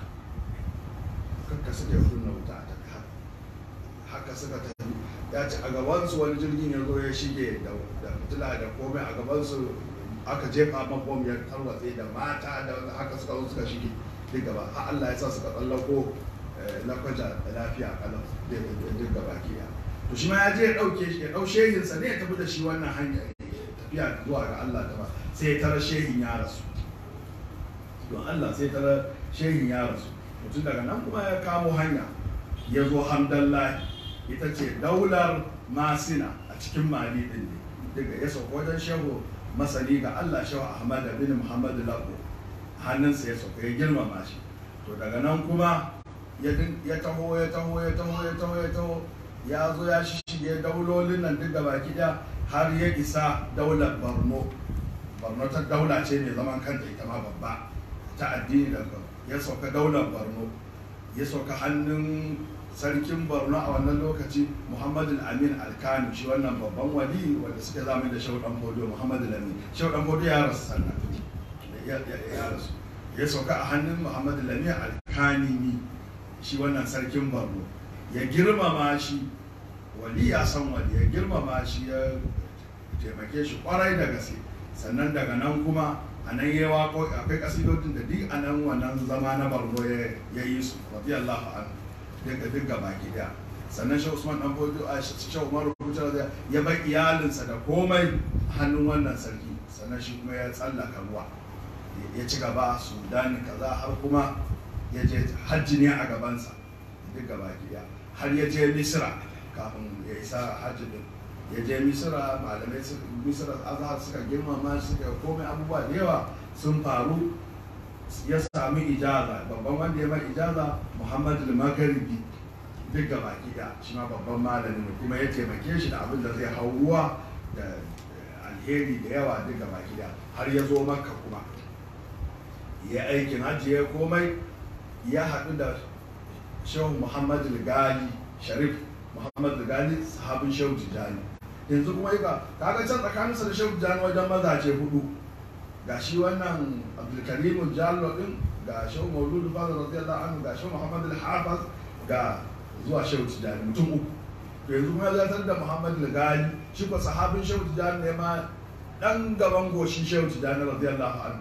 A: kakka sake kunna wuta ta haka suka tafi ya ce a gabansu wani jirgin ya zo ya shige da da fitila da komai a gabansu aka jefa mabom ya tarwatse da mata da haka suka zo suka shige duk gaba har Allah ya sa suka tsallako eh, lakwaja da lafiya kalau duk gaba ke ya to shi ma ya je ya dauke shi ya dau shehinsa ne ya tafi da shi wannan hanya tafiya zuwa ga Allah ta ba sai ya tara shehin ya rasu don Allah sai tara shehin ya rasu mutum daga nan kuma ya kamo hanya ya zo hamdallahi ita ce daular masina a cikin mali din ne daga ya sauka wajen shehu masani ga Allah shehu Ahmad bin Muhammad Labo hannunsa ya sauka ya girmama shi to daga nan kuma ya din- ya taho ya taho ya taho ya taho ya taho ya zo ya shige daulolin nan duk baki da har ya isa daular Borno Borno ta daula ce mai zaman kanta ita ma babba ta addini da ya sauka daular Borno ya sauka hannun sarkin Borno a wannan lokaci Muhammadu Amin Alkani shi wannan babban wali wanda suka zama da Shaudan Fodo Muhammadu Amin Shaudan Fodo ya rasu sannan ya ya- ya rasu ya sauka a hannun Muhammadu Amin Alkani ne shi wannan sarkin Borno ya girmama shi wali ya san wali ya girmama shi ya taimake shi kwarai da gaske sannan daga nan kuma a nan ya wako akwai kasidodin da duk a nan wannan zama na barno ya yi su radiyallahu anhu daga duk gaba daya sannan shi usman dan fodo a shi umar rubuta da ya bar iyalinsa da komai a hannun wannan sarki sannan shi kuma ya tsallaka ruwa ya ci gaba sudan kaza har kuma ya je hajji ne a gabansa duk gaba daya har ya je misra kafin ya isa hajji din ya je misira malamai su misira azhar suka girmama suka komai abubuwa da yawa sun faru ya sami ijaza babban wanda ya mai ijaza muhammad al-magharibi duk ga baki da shi ma babban malami ne kuma ya taimake shi da abin da zai hau ruwa da alheri da yawa duk ga baki da har ya zo makka kuma ya aikin hajji ya komai ya haɗu da shehu muhammad al-gali sharif muhammad al-gali sahabin shehu tijjani yanzu kuma yi ka kaga can tsakaninsa da shehu tijjani wajen mazaje hudu ga shi wannan abdulkarim jallo din ga shehu mauludu fadar radiyallahu anhu ga shehu muhammad al-hafiz ga zuwa shehu tijjani mutum uku to yanzu kuma ya zartar da muhammad al-gali shi ko sahabin shehu tijjani ne ma dan gaban goshin shehu tijjani radiyallahu anhu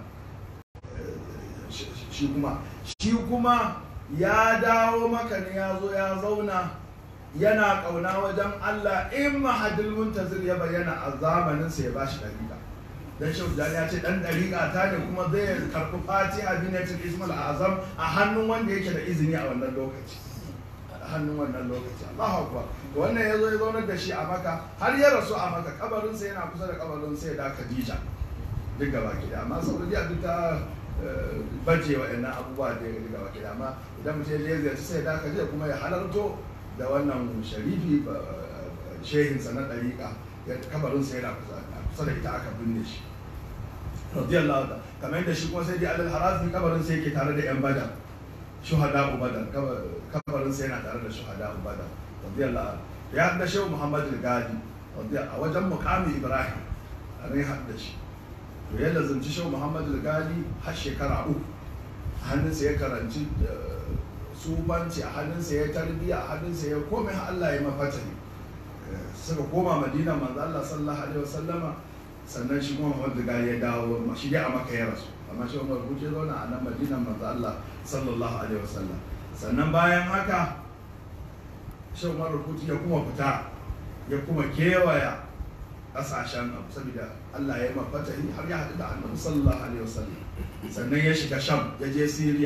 A: shi kuma shi kuma ya dawo maka ne ya zo ya zauna yana ƙauna wajen Allah in mahadil muntazir ya bayyana a zamanin sa ya bashi dariƙa dan shehu jani ya ce dan dariƙa ta ne kuma zai karɓi fatiha binatul ismul azam a hannun wanda yake da izini a wannan lokaci a hannun wannan lokaci Allahu akbar to wannan yazo ya zaunar da shi a maka har ya rasu a maka kabarin sa yana kusa da kabarin sa da Khadija duk gaba ki amma Saudiya duk ta baje waɗannan abubuwa da ya riga wakil amma idan mutum ya ziyarci sai da je kuma ya halarto da wannan sharifi shehinsa na ɗariƙa ya kabarinsa yana kusa da ita aka binne shi radiyallahu ta kamar yadda shi kuma sai dai alal harazi kabarinsa yake tare da yan badar shuhada badar kabarinsa yana tare da shuhada badar radiyallahu ya haɗa shehu muhammad al-gadi a wajen mukamin ibrahim a nan ya haɗa shi to ya lazumci shehu muhammad al-gali har shekara uku a hannunsa ya karanci subanci a hannunsa ya tarbiya a hannunsa ya komai har Allah ya mafata ne suka koma madina manzo Allah sallallahu alaihi wasallama sannan shi kuma muhammad al-gali ya dawo shi dai a maka ya rasu amma shi umar buce zauna a nan madina manzo Allah sallallahu alaihi wasallam sannan bayan haka shi umar rubutu ya kuma fita ya kuma kewaya kasashen abu saboda Allah ya yi mafatahi har ya haɗu da annabi sallallahu alaihi wasallam sannan ya shiga sham ya je Syria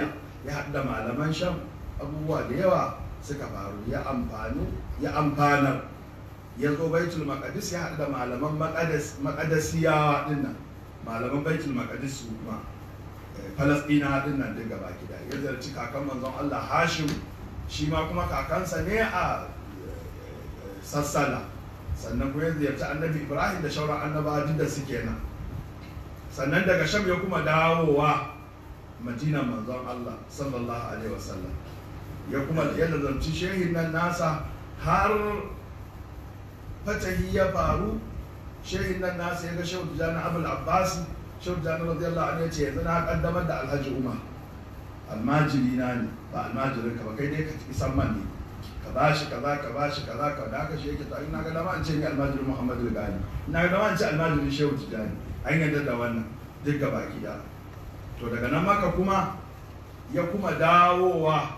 A: ya haɗu da malaman sham abubuwa da yawa suka faru ya amfanu ya amfanar ya zo baitul maqdis ya haɗu da malaman maqadas maqadasiyawa dinnan malaman baitul maqdis su kuma falasɗina dinnan duk gaba gida ya zarci kakan manzon Allah Hashim shi ma kuma kakansa ne a sassana sannan kuma ya ziyarci annabi Ibrahim da shauran annabawa duk da suke nan sannan daga sham ya kuma dawowa madina manzon Allah sallallahu alaihi wasallam ya kuma ya nazarci shehin nan nasa har fatahi ya faru shehin nan nasa ya ga shehu tijjani abul abbas shehu tijjani radiyallahu anhu ya ce yanzu na kaddamar da alhaji umar almajiri na ne ba almajirin ka ba kai dai ka isan man ne ka bashi kaza ka bashi kaza ka da haka shi yake ta ina ga dama an ce ni almajirin muhammadu gani ina ga dama an ce almajirin shehu tijjani an yarda da wannan duk gaba gida to daga nan maka kuma ya kuma dawowa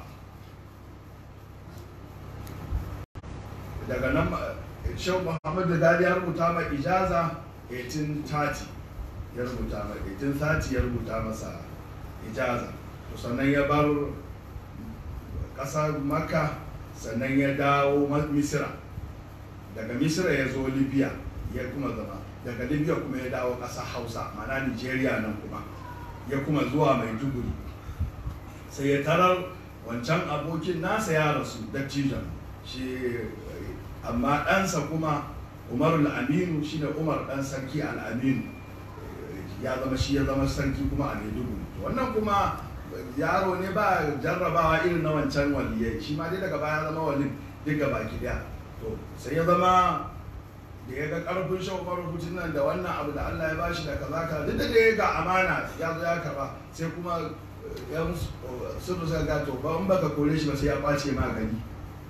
A: daga nan shehu muhammadu dadi ya rubuta ma ijaza 1830 ya rubuta ma 1830 ya rubuta masa ijaza to sannan ya bar ƙasar maka sannan ya dawo misira daga misira ya zo libya ya kuma zama daga libya kuma ya dawo ƙasar hausa mana nigeria nan kuma ya kuma zuwa maiduguri sai ya tarar wancan abokin nasa ya rasu dattijan shi amma ɗansa kuma umarul aminu shi ne umar ɗan sarki al'aminu ya zama shi ya zama sarki kuma a maiduguri wannan kuma yaro ne ba jarrabawa irin na wancan waliyai shi ma dai daga baya zama walin duk baki daya to sai ya zama da ya ga karfin shan rubutun nan da wannan abu da Allah ya bashi da kaza ka duk da dai ga amana ya zo ya karba sai kuma yan sun suka ga to ba in baka kore shi ba sai ya kwace magani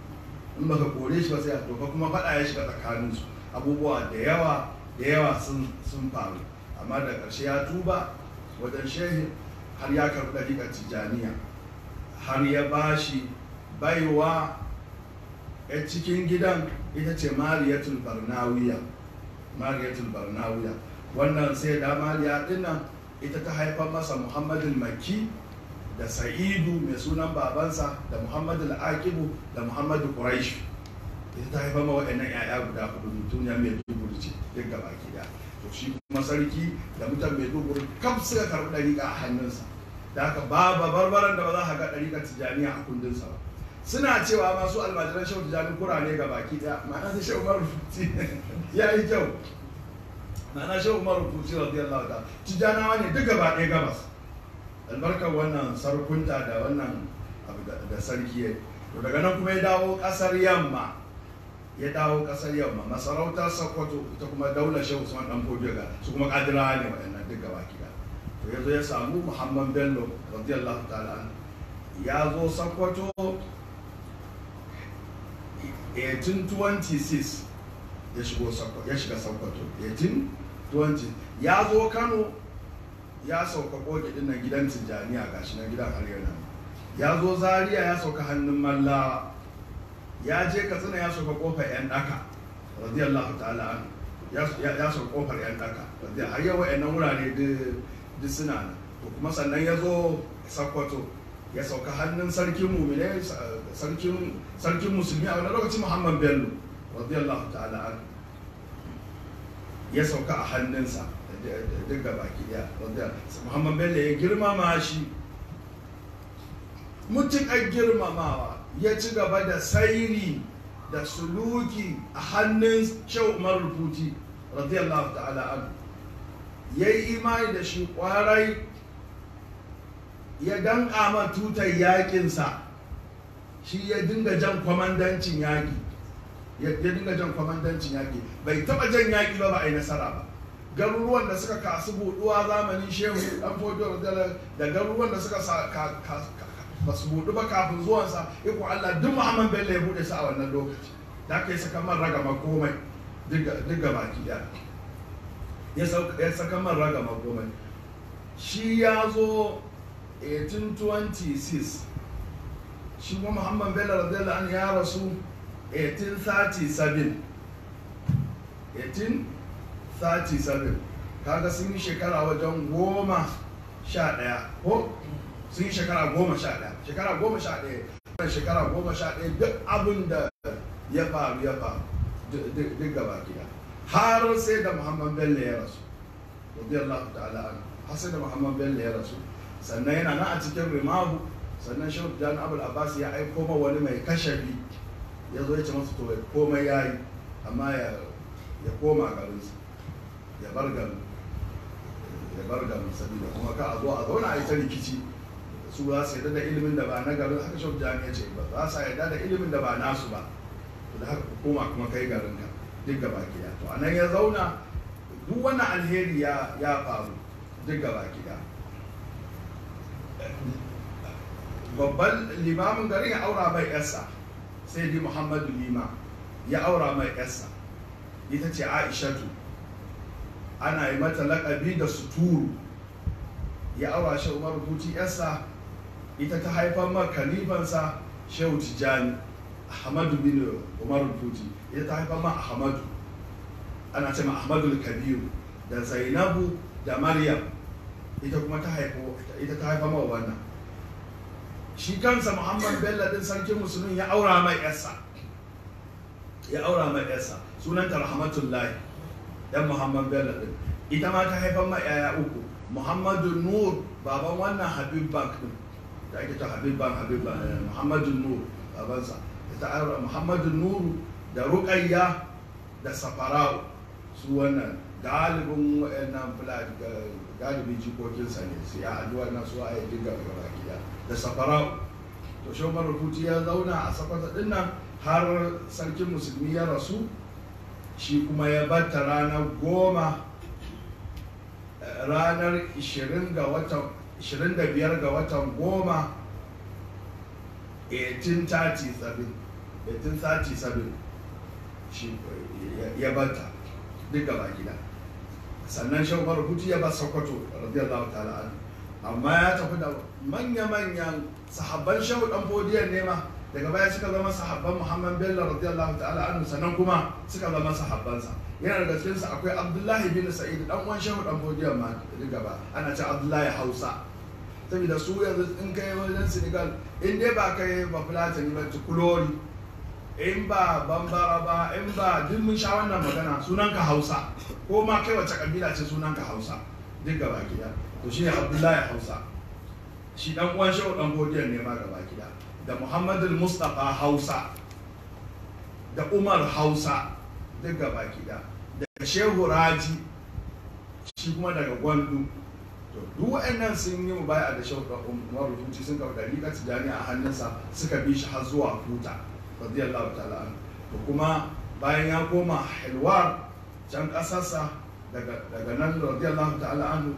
A: in baka kore shi ba sai ya to ba kuma faɗa ya shiga tsakanin su abubuwa da yawa da yawa sun sun faru amma da ƙarshe ya tuba wajen shehi har ya karɓi ɗariƙar tijjaniya har ya bashi baiwa ya cikin gidan ita ce mariyatul barnawiya mariyatul barnawiya wannan sai da mariya dinnan ita ta haifar masa muhammadul makki da sa'idu mai sunan babansa da muhammadul aqibu da muhammadu quraish ita ta haifar ma waɗannan 'ya'ya guda hudu mutuniya mai dubur ce duk gaba da to shi kuma sarki da mutan mai dubur kaf suka karɓi ɗariƙa a hannunsa da haka babu barbaran da ba za ka ga ɗariƙar tijjaniya a kundinsa ba suna cewa masu almajiran shehu tijjani kura ne ga baki ɗaya ma'ana da shehu umar rufuti ya yi kyau ma'ana shehu umar rufuti radiyallahu ta'ala tijjanawa ne duk gaba ɗaya gabas albarkar wannan sarkunta da wannan abu da sarki ya to daga nan kuma ya dawo ƙasar yamma ya dawo ƙasar yamma masarautar sokoto ita kuma daular shehu usman dan fodiyo su kuma kadirawa ne waɗannan duk gaba ɗaya to ya zo ya samu muhammad bello radiyallahu ta'ala ya zo sokoto 1826 ya shigo ya shiga sokoto 1820 ya zo kano ya sauka koki din nan gidan tijjaniya gashi na gidan har yana ya zo zaria ya sauka hannun mallawa ya je katsina ya sauka kofar yan daka radiyallahu ta'ala ya sauka kofar yan daka har yau wa'annan wurare duk suna nan to kuma sannan ya zo sokoto ya sauka hannun sarkin mumine sarkin sarkin musulmi a wani lokacin muhammad bello radiyallahu ta'ala an ya sauka a hannunsa duk ga baki daya muhammad bello ya girmama shi mutuƙar girmamawa ya ci gaba da sairi da suluki a hannun shau umar rufuti radiyallahu ta'ala an ya yi imani da shi kwarai ya danƙa ma tutar yaƙinsa shi ya dinga jan kwamandancin yaƙi ya dinga jan kwamandancin yaƙi bai taɓa jan yaƙi ba ba a yi nasara ba garuruwan da suka kasu buɗuwa zamanin shehu ɗan fodo da garuruwan da suka ba su buɗu ba kafin zuwansa iko Allah duk Muhammad Bello ya buɗe su a wannan lokaci da aka yi saka man ragama komai duk ga baki ɗaya ya saka man ragama komai shi ya zo 1826 shi kuma muhammad bello radiyallahu anhu ya rasu 1837 1837 kaga sun yi shekara wajen goma sha ɗaya ko sun yi shekara goma sha ɗaya shekara goma sha ɗaya wannan shekara goma sha ɗaya duk abin da ya faru ya faru duk- duk duk gaba gida har sai da muhammad bello ya rasu radiyallahu ta'ala anhu har sai da muhammad bello ya rasu sannan yana nan a cikin rimahu sannan shehu jan abul abbas ya aiko ma wani mai kashafi ya zo ya ce masa to komai ya yi amma ya ya koma garinsa ya bar garin ya bar garin sabida kuma ka a zo a zauna a yi ta rikici su za su yarda da ilimin da ba na garin haka shehu jan ya ce ba za su yarda da ilimin da ba nasu ba to da haka ku koma kuma kai garinka duk gaba gida to anan ya zauna duk wannan alheri ya ya faru duk gaba gida babban limamin garin ya aura mai yarsa sai di muhammadu lima ya aura mai yarsa ita ce aishatu ana yi mata laƙabi da suturu ya aura shi umar huti yarsa ita ta haifar ma kalifansa shehu tijjani ahmadu bin umar huti ita ta haifar ma ahmadu ana ce ma ahmadu kabiru da zainabu da maryam ita kuma ta haifo ita ta haifar ma wannan shi kansa muhammad bello din sarkin musulun ya aura mai yarsa ya aura mai yarsa sunanta rahmatullahi dan muhammad bello din ita ma ta haifar mai yaya uku muhammadu nur baban wannan habib bank din da ake ta habib bank habib bank eh, muhammadu nur babansa ita aura muhammadu nuru da ruqayya da safara'u su wannan galibin wa'annan fulani galibin jikokinsa ne su ya haɗu wannan su a yi dinga gaba gida da safara'u to shi umar rubuti ya zauna a sakwata din nan har sarkin musulmi ya rasu shi kuma ya bata ranar goma eh, ranar 20 ga watan 25 ga watan goma 1837 1837 shi ya- ya bata duk gaba gida sannan shi umar rubuti ya ba sokoto radiyallahu ta'ala anhu amma ya tafi da manya-manyan sahabban shehu dan fodiyar nema daga baya suka zama sahabban muhammad bello radiyallahu ta'ala anhu sannan kuma suka zama sahabbansa yana daga cikin sa akwai abdullahi bin sa'id dan uwan shehu dan fodiyar ma daga gaba ana ce abdullahi hausa saboda su yanzu in kai wajen senegal in dai ba kai ba fulatani ba tukulori in ba bambara ba in ba duk mun sha wannan magana sunanka hausa ko ma kai wace kabila ce sunanka hausa duk gaba gida to shine abdullahi hausa shi dan uwan shehu dan godiyar ne ma gaba gida da muhammadu mustafa hausa da umar hausa duk gaba gida da shehu raji shi kuma daga gwandu to duk wa'annan sun yi mubaya da shehu dan umar rubuci sun kawo dariƙa tijani a hannunsa suka bi shi har zuwa kuta radiyallahu ta'ala anhu to kuma bayan ya koma hilwar can ƙasarsa daga daga nan radiyallahu ta'ala anhu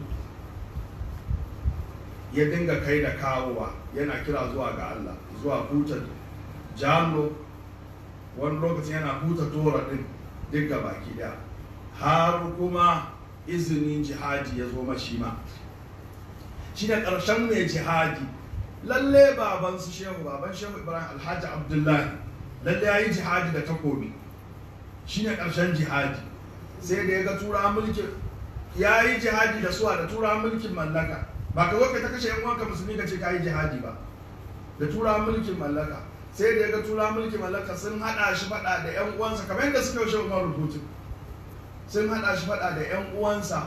A: ya dinga kai da kawowa yana kira zuwa ga Allah zuwa huta jalo wani lokacin yana huta tora din duk ga baki daya har kuma izinin jihadi ya zo mashi ma shi da ƙarshen mai jihadi lalle baban su shehu baban shehu ibrahim alhaji abdullahi lalle ya yi jihadi da takobi shi ne ƙarshen jihadi sai da ya ga tura mulkin ya yi jihadi da suwa da tura mulkin mallaka ba ka zo ka ta kashe yan uwanka musulmi ka ce ka yi jihadi ba da tura mulkin mallaka sai da ya ga tura mulkin mallaka sun hada shi fada da yan uwansa kamar yadda suka yaushe umar rubutu sun hada shi fada da yan uwansa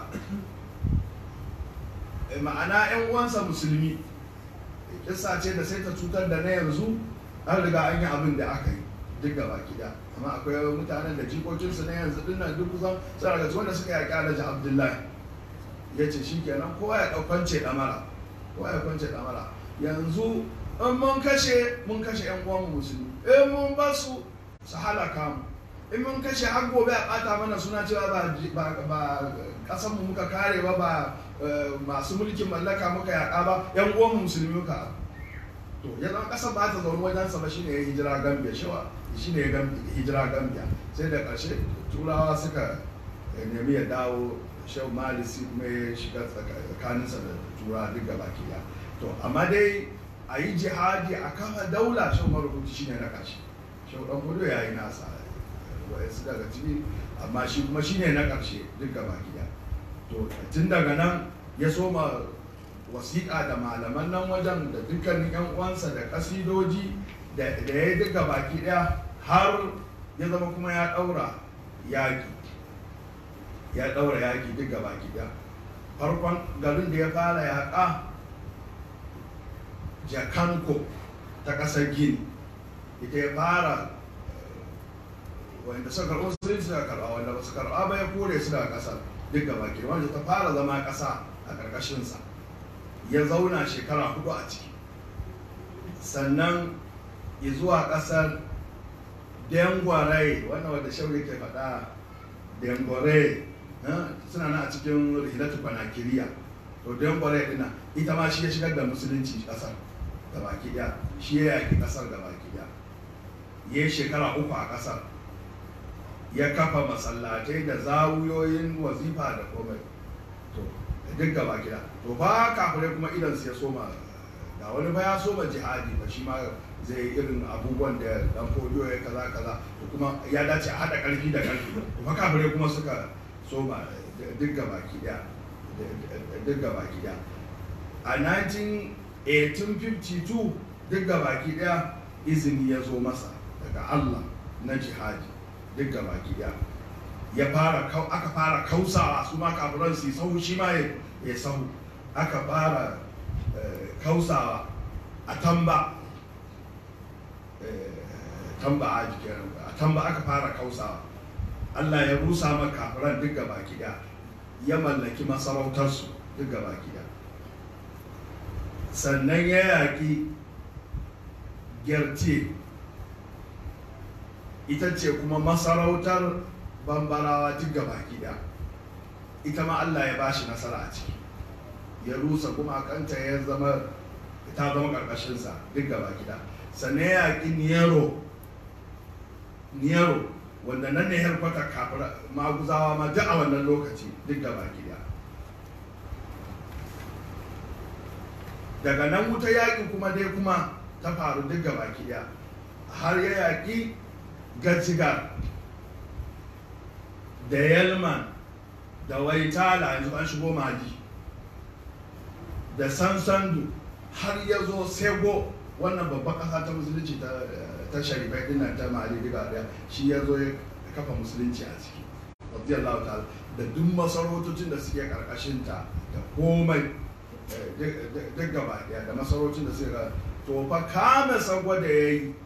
A: Eh, ma'ana yan uwansa musulmi kissa ce da sai ta cutar da na yanzu an riga an yi abin da aka yi duk gaba gida amma akwai mutanen da jikokinsu na yanzu dinnan duk kusan sun daga wanda suka yaƙi alhaji abdullahi ya ce shi kenan kowa ya ɗaukance ɗamara kowa ya kwance ɗamara yanzu in mun kashe mun kashe yan uwanmu musulmi in mun ba su su halaka mu in mun kashe har gobe a ɓata mana suna cewa ba ba ba ƙasanmu muka kare ba ba eh, masu mulkin mallaka muka yaƙa ba yan uwanmu musulmi muka to ya zama ƙasar ba ta zaune wajensa ba shine ya hijira gambia shawa shine ya gam- hijira gambia sai da ƙarshe turawa suka eh, nemi ya dawo shehu malisi kuma ya shiga tsaka- tsakaninsa da tura duk gaba ɗaya to amma dai a yi jihadi a kafa daula shehu marubuci shine na ƙarshe shehu ɗan gudu ya yi nasa wa'yansu daga ciki amma shi kuma shine na ƙarshe duk gaba ɗaya to tun daga nan ya soma wasiƙa da malaman nan wajen da dukkanin yan uwansa da kasidoji da da ya duka baki ɗaya har ya zama kuma ya ɗaura yaƙi ya ɗaura yaƙi duka baki ɗaya farkon garin da ya fara yaƙa jakanko ta ƙasar gini ita ya fara wanda suka karɓo sun suka karɓa wanda ba su karɓa ba ya kore su daga ƙasar duk gaba ke wanda ta fara zama ƙasa a ƙarƙashinsa ya zauna shekara hudu a ciki sannan ya zuwa ƙasar dengwarai wannan wanda shauri ke faɗa dengwarai suna nan a cikin rihilatu kwanakiriya to dengwarai ɗina ita ma shi ya shigar da musulunci ƙasar gabaki ɗaya shi ya yaƙi ƙasar gabaki ɗaya ya yi shekara uku a ƙasar ya kafa masallatai da zawuyoyin wazifa da komai to duk gaba gida to ba kafirai kuma idan su ya soma ga wani ba ya soma jihadi ba shi ma zai yi irin abubuwan da dan fodiyo ya kaza kaza to kuma ya dace a haɗa ƙarfi da ƙarfi to fa kafirai kuma suka soma duk gaba gida duk gaba gida a 1852 duk gaba gida izini ya zo masa daga Allah na jihadi duk da baki daya ya fara aka fara kausawa su ma kafiran su sahu shi ma ya sahu aka fara kausawa a tamba tamba a jikin a tamba aka fara kausawa Allah ya rusa ma kafiran duk da baki daya ya mallaki masarautarsu duk da baki daya sannan ya yaƙi gyarce ita ce kuma masarautar bambarawa duk gaba gida ita ma Allah ya bashi nasara a ciki ya rusa kuma kanta ya zama ta zama karkashinsa duk gaba gida sannan ya yaƙi niyaro niyaro wanda nan ne harkwata kafin maguzawa ma duk a wannan lokaci duk gaba gida daga nan wuta yaƙi kuma dai kuma ta faru duk gaba gida har ya yaƙi gajigar da yalman da waitala yanzu an shigo maji da sansandu har ya zo sego wannan babban ƙasa ta musulunci ta sharifai dinnan ta mali diga daya shi ya zo ya kafa musulunci a ciki radiyallahu ta'ala da duk masarautocin da suke karkashinta da komai duk gaba daya da masarautocin da suke to fa kame sagwa da ya yi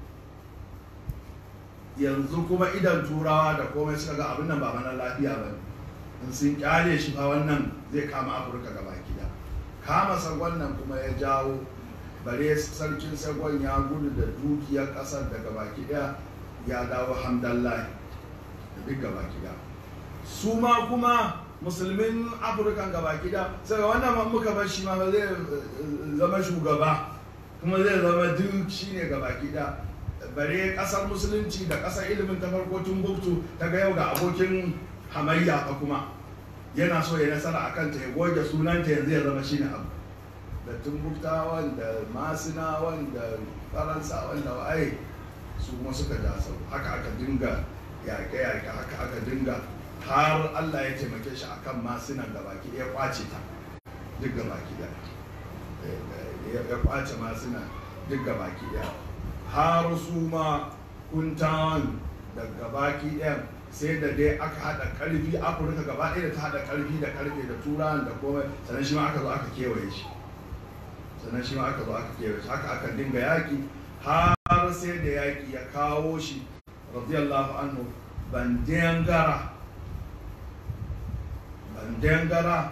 A: yanzu kuma idan turawa da komai suka ga abin nan ba mana lafiya ba ne in sun kyale shi fa wannan zai kama afirka gaba gida kama sagon nan kuma ya jawo bare sarkin sagon ya gudu da dukiyar kasar daga baki daya ya dawo hamdallahi da duk gaba gida su ma kuma musulmin afirka gaba gida sai wannan man muka bar shi ma ba zai zama shugaba kuma zai zama duk shine gaba gida bare kasar musulunci da kasar ilimin ta farko Timbuktu ta ga yau ga abokin hamayya fa kuma yana so ya nasara a kanta ya goge sunanta yanzu ya zama shine abu da Timbuktawan da Masinawan da Faransawan da waye su kuma suka ja sau haka aka dinga yaƙe-yaƙe haka aka dinga har Allah ya taimake shi akan masinan da baki ya kwace ta duk ga baki da ya kwace masina duk ga baki daya har su ma kuntawan daga baki ɗayan sai da dai aka haɗa ƙarfi afirka gaba ɗaya da ta haɗa ƙarfi da ƙarfe da turan da komai sannan shi ma aka zo aka kewaye shi sannan shi ma aka zo aka kewaye shi haka aka dinga yaƙi har sai da yaƙi ya kawo shi radiyallahu anhu bandengara bandengara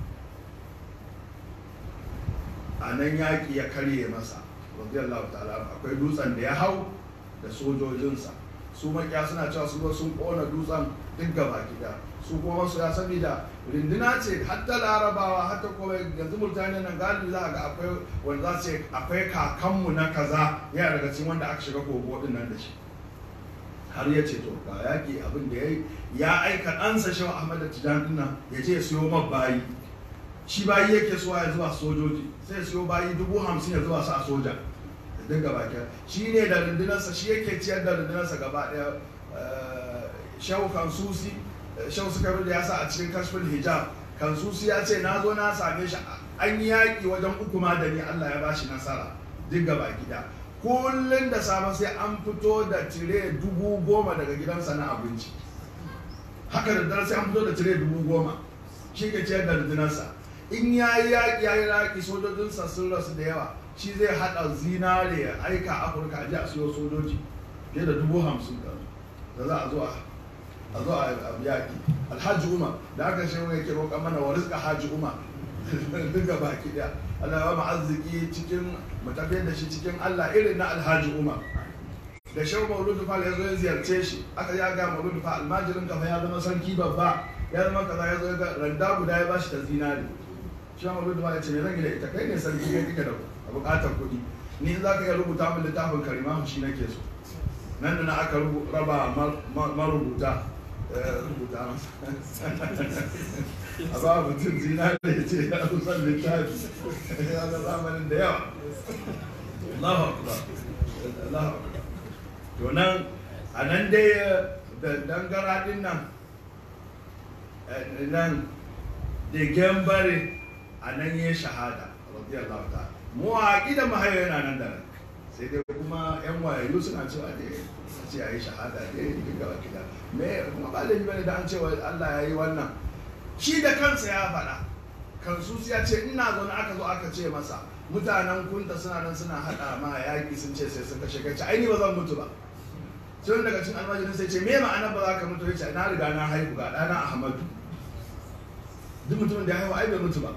A: a nan yaƙi ya karye masa radiyallahu ta'ala akwai dutsen da ya hau da sojojinsa su makiya suna cewa su sun kona dutsen duk gaba gida su kuma su ya sani da rinduna ce hatta larabawa hatta kuma yanzu mutane nan galibi za a ga akwai wanda za su ce akwai kakanmu na kaza ya daga cikin wanda aka shiga kogo din nan da shi har ya ce to ga yaƙi abin da ya yi ya aika ɗansa shi ahmad da tijan nan ya je ya siyo bayi shi bayi yake suwa ya zuwa sojoji sai siyo bayi dubu hamsin ya zuwa su a soja duk gaba ɗaya shi ne da rundunarsa shi yake ciyar da rundunarsa gaba ɗaya shau kansusi shau suka da ya sa a cikin kashfin hijab kansusi ya ce na zo na same shi an yi yaƙi wajen uku ma da ni Allah ya bashi nasara duk gaba gida kullum da safe sai an fito da tire dubu goma daga gidansa na abinci haka da dare sai an fito da tire dubu goma shi ke ciyar da rundunarsa in ya yi yaƙi ya yi yaƙi sojojinsa sun rasu da yawa shi zai haɗa zinare ya aika afirka a ji a siyo sojoji fiye da dubu hamsin da da za a zo a a zo a yaƙi alhaji umar da aka shi yake roƙa mana wa rizka haji umar duka baki ɗaya Allah ya ba mu arziki cikin mu tafiyar da shi cikin Allah irin na alhaji umar da shehu mauludu fa ya zo ya ziyarce shi aka ya ga mauludu fa almajirin kafa ya zama sarki babba ya zama kaza ya zo ga randa guda ya bashi ta zinari shi mauludu fa ya ce me zan yi da ita kai ne sarki kai kike da bukatar kuɗi ni in za ka iya rubuta min littafin karima shi nake so nan da na aka rubu- raba mar- mar- marubuta eh, rubuta masa a ba mutum zinari ya ce ya rusan littafi ya ga zamanin da yawa Allahu akbar Allahu akbar to nan a nan dai da dangara din nan eh, nan da gembare a nan ya shahada radiyallahu ta'ala mu a ƙidan mahayo yana nan da nan sai dai kuma yan wayayyu suna cewa dai a ce a yi shahada dai duk gaba kida me kuma ba laifi bane da an cewa Allah ya yi wannan shi da kansa ya faɗa kansu ya ce ina zaune aka zo aka ce masa mutanen kunta suna nan suna haɗa ma yaƙi sun ce sai sun kashe kai ai ni ba zan mutu ba sai wani daga cikin almajirin sai ce me ma'ana ba za ka mutu ya ce na riga na haihu ga ɗana Ahmadu duk mutumin da ya haihu ai bai mutu ba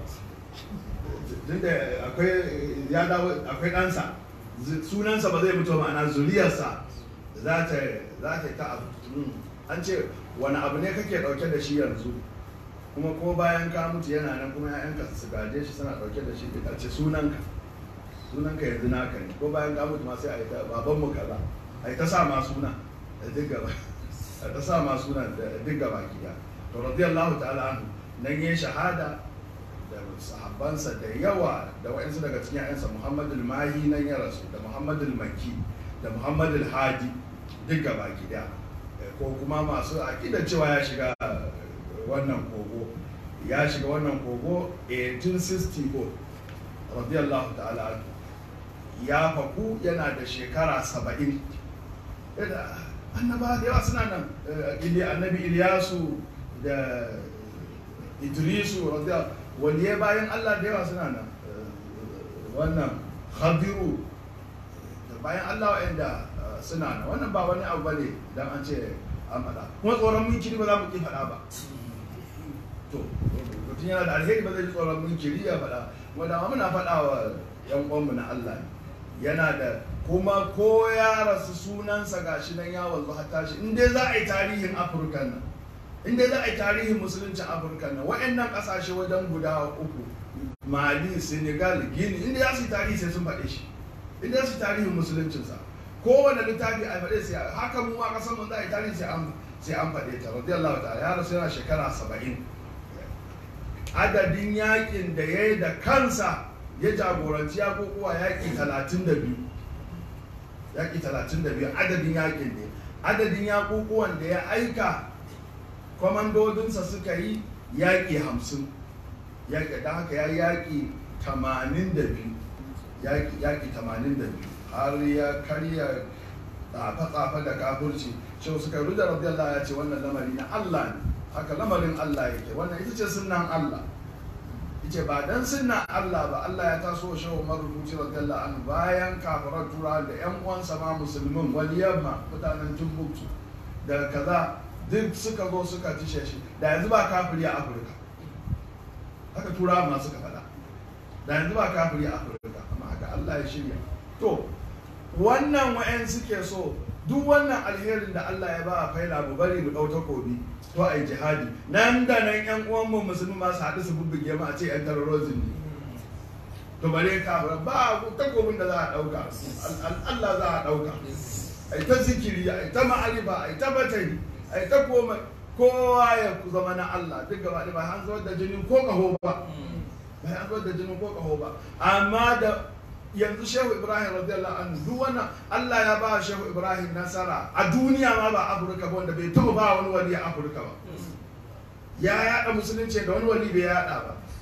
A: tunda akwai ya dawo akwai ɗansa zu- sunansa ba zai mutu ba, ma'ana zuriyarsa za ta za ta yi ta abu Mm. an ce wani abu ne kake ɗauke da shi yanzu kuma ko bayan ka mutu yana nan kuma ya'yanka su gaje shi suna ɗauke da shi a ce sunanka sunanka yanzu naka ne ko bayan ka mutu ma sai a yi ta babanmu kaza a yi ta sa ma suna da duk gaba a ta sa ma suna da duk gaba kiya to radiyallahu ta'ala anhu nan yin shahada da sahabbansa da yawa da wa'insu daga cikin ƴansa Muhammadu mahi nan ya rasu da Muhammadu maki da Muhammadu hadi duk gaba gida ko kuma masu aƙidar cewa ya shiga wannan kogo ya shiga wannan kogo 1864 radiyallahu ta'ala anhu ya faku yana da shekara saba'in yadda annaba da yawa suna nan eh, Ili- annabi Iliyasu da Idrisu radiyallahu waliyai bayan Allah da yawa suna nan Eh, wannan Khadiru da bayan Allah wa'anda eh, suna nan wannan ba wani abu bane dan an ce an faɗa kuma tsoron munkiri ba za mu ki faɗa ba to mutum yana da alheri ba zai ji tsoron munkiri ya faɗa kuma dama muna faɗa wa yan uwanmu na Allah ne yana da kuma ko ya rasu sunansa gashi nan ya wanzu hatta shi in dai za a yi tarihin afirka nan in dai za a yi tarihin musuluncin afirka nan wa'annan ƙasashe wajen guda uku mali senegal gini in dai za su yi tarihi sai sun faɗe shi in dai za su yi tarihin musuluncinsa kowane littafi a faɗe sai haka mu ma ƙasar mu za a yi tarihi sai an sai an faɗe ta radiyallahu ta'ala ya rasu yana shekara saba'in adadin yakin da ya yi da kansa ya jagoranci ya kokowa yaƙi talatin da biyu yaƙi talatin da biyu adadin yaƙin ne adadin yaƙuƙuwan da ya aika kwamandodinsa suka yi yaƙi hamsin yaƙi da haka ya yi yaƙi tamanin da biyu yaƙi tamanin da biyu har ya karya tsafe-tsafe da kafurci shi suka yi da radiyallahu ya ce wannan lamari na Allah ne haka lamarin Allah yake wannan ita ce sunan Allah yace ba dan sunna Allah ba Allah ya taso shi Umar rubuci radiyallahu anhu bayan kafirar tura da ƴan uwansa ma musulmin waliyan ma mutanen Timbuktu da kaza duk suka zo suka tishe shi da yanzu ba kafiri a Afirka haka turawa ma suka faɗa da yanzu ba kafiri a Afirka amma haka Allah ya shirya to wannan wa'yan suke so duk wannan alherin da Allah ya ba a faila mu bari mu ɗau takobi to a yi jihadi nan da nan yan uwanmu musulmi ma su haɗu su bubbuge mu a ce yan terrorism ne to bare ka ba takobin da za a ɗauka Allah za a ɗauka a yi ta zikiri a yi ta ma'arifa a yi ta batari a yi ta koma kowa ya zama na Allah duk gaba ɗaya ba an zuwa da jinin ko ƙaho ba ba an zuwa da jinin ko ƙaho ba amma da yanzu shehu ibrahim radiyallahu anhu duk wannan allah ya ba shehu ibrahim nasara a duniya ma ba afirka ba wanda bai taɓa ba wani wali a afirka ba ya yaɗa musulunci da wani wali bai yaɗa ba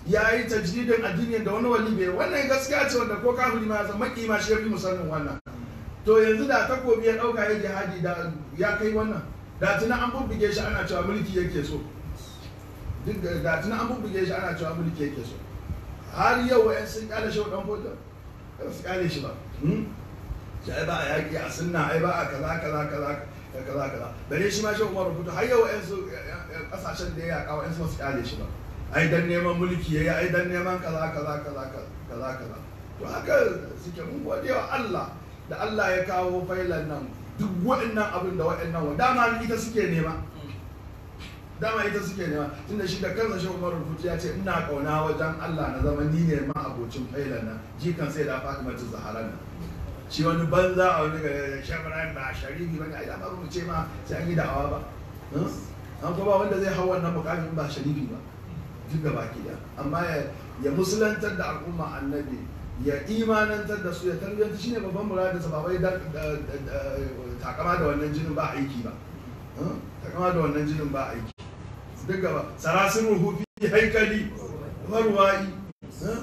A: ya yi tajdidin addinin da wani wali bai wannan gaskiya ce wanda ko kafiri ma ya san maki ma shi ya fi musannin wannan to yanzu da takobi ya dauka ya jihadi da ya kai wannan da tuna an bubbuge shi ana cewa mulki yake so duk da- da tuna an bubbuge shi ana cewa mulki yake so har yau wa'yan sun kyale shi dan fotan ba su kyale shi ba hmm? shi ai ba a yaƙi a sunna ai ba a kaza kaza kaza kaza kaza bare shi ma shi umar rubutu har yau wa'yan su kasashen da ya yaƙa wa'yan su ba su kyale shi ba ai dan neman mulki yayi ai dan neman kaza kaza kaza kaza kaza to haka suke mun gode wa Allah da Allah ya kawo failan nan duk waɗannan abin da waɗannan wa dama ita suke nema dama ita suke nema tunda shi da kansa shi Umar Rufuti ya ce ina kauna wajen Allah na zama ni ne ma abocin failan nan jikan sai da Fatima ta Zahara nan shi wani banza a wani ga Shebran ba sharifi bane ai da ba mu ce ma sai an yi da'awa ba an kuma ba wanda zai hau wannan mukamin ba sharifi ba duk da baki da amma ya ya musulantar da al'umma annabi ya imanantar da su ya tarbiyyanta shine babban muradinsa ba wai da- da- da- da- takama da wannan jinin ba aiki ba Huh? takama da wannan jinin ba aiki duk gaba sarasin ruhu fi haikali marwa'i huh?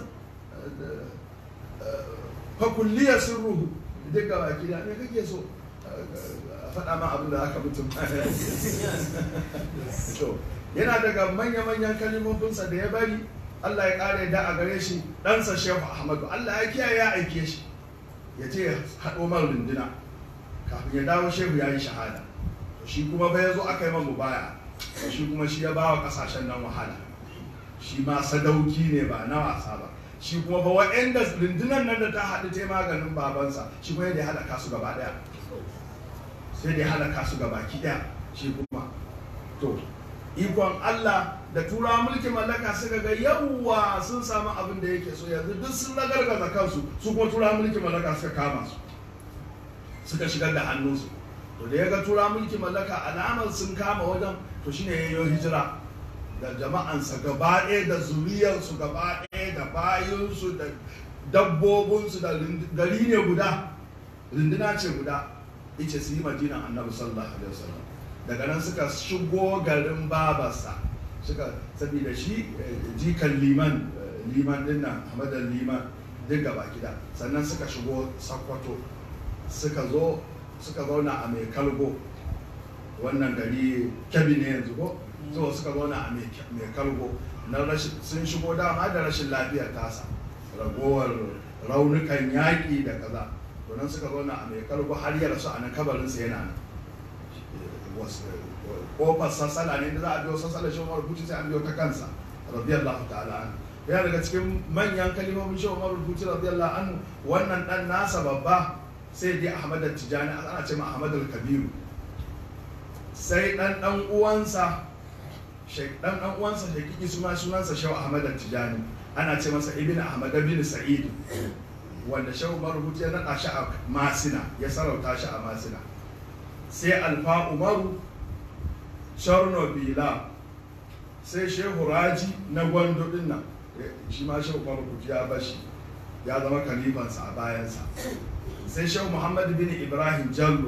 A: fa kulliya sirruhu duk gaba ki da me kake so a faɗa ma abin da aka mutum to yana daga manya-manyan kalimofinsa da ya bari Allah ya ƙara da a gare shi ɗansa Shehu Ahmadu Allah ya kiyaye ya aike shi ya ce haɗo man runduna kafin ya dawo Shehu ya yi shahada to shi kuma bai zo aka yi man mubaya to shi kuma shi ya ba wa ƙasashen nan wahala shi ma sadauki ne ba na wasa ba shi kuma ba wa'anda rundunan nan da ta haɗu ta yi maganin babansa shi kuma yadda ya halaka su gaba ɗaya sai da ya halaka su gaba ki ɗaya shi kuma to ikon Allah da turawa mulkin mallaka suka ga yawwa sun samu abin da yake so yanzu duk sun ragargaza kansu su kuma turawa mulkin mallaka suka kama su suka shigar da hannunsu to da ya ga turawa mulkin mallaka alamar sun kama wajen to shine ya yi hijira da jama'ansa gaba ɗaya da zuriyarsu gaba ɗaya da bayinsu da dabbobinsu da rind- gari ne guda runduna ce guda ice su yi madinan annabi sallallahu alaihi wasallam daga nan suka shigo garin babarsa suka saboda shi eh, jikan liman eh, liman din nan hamadan liman duk gaba gida sannan suka shigo sakwato suka zo suka zauna a mai kalgo wannan gari kyabi ne yanzu ko so suka zauna a mai mai kalgo na rashin sun shigo dama da rashin lafiyar tasa ragowar raunukan yaƙi da kaza to nan suka zauna a mai kalgo har ya rasu a nan kabarinsa yana nan kofar sassala ne da za a biyo sassala shi umar rubuci sai an biyo ta kansa radiyallahu ta'ala anhu yana daga cikin manyan kalimomin shi umar rubuci radiyallahu anhu wannan dan nasa babba sai dai ahmad tijani ana ce ma ahmad al-kabiru sai dan dan uwansa shek dan dan uwansa shekiki suna sunansa shehu ahmad tijani ana ce masa ibn ahmad bin sa'id wanda shehu umar rubuci ya naɗa shi a masina ya sarauta shi a masina sai alfa umaru Chernobyl sai shehu raji na gwando din nan shi ma shehu marubuci ya bashi ya zama kalifansa a bayansa sai shehu muhammad bin ibrahim jallo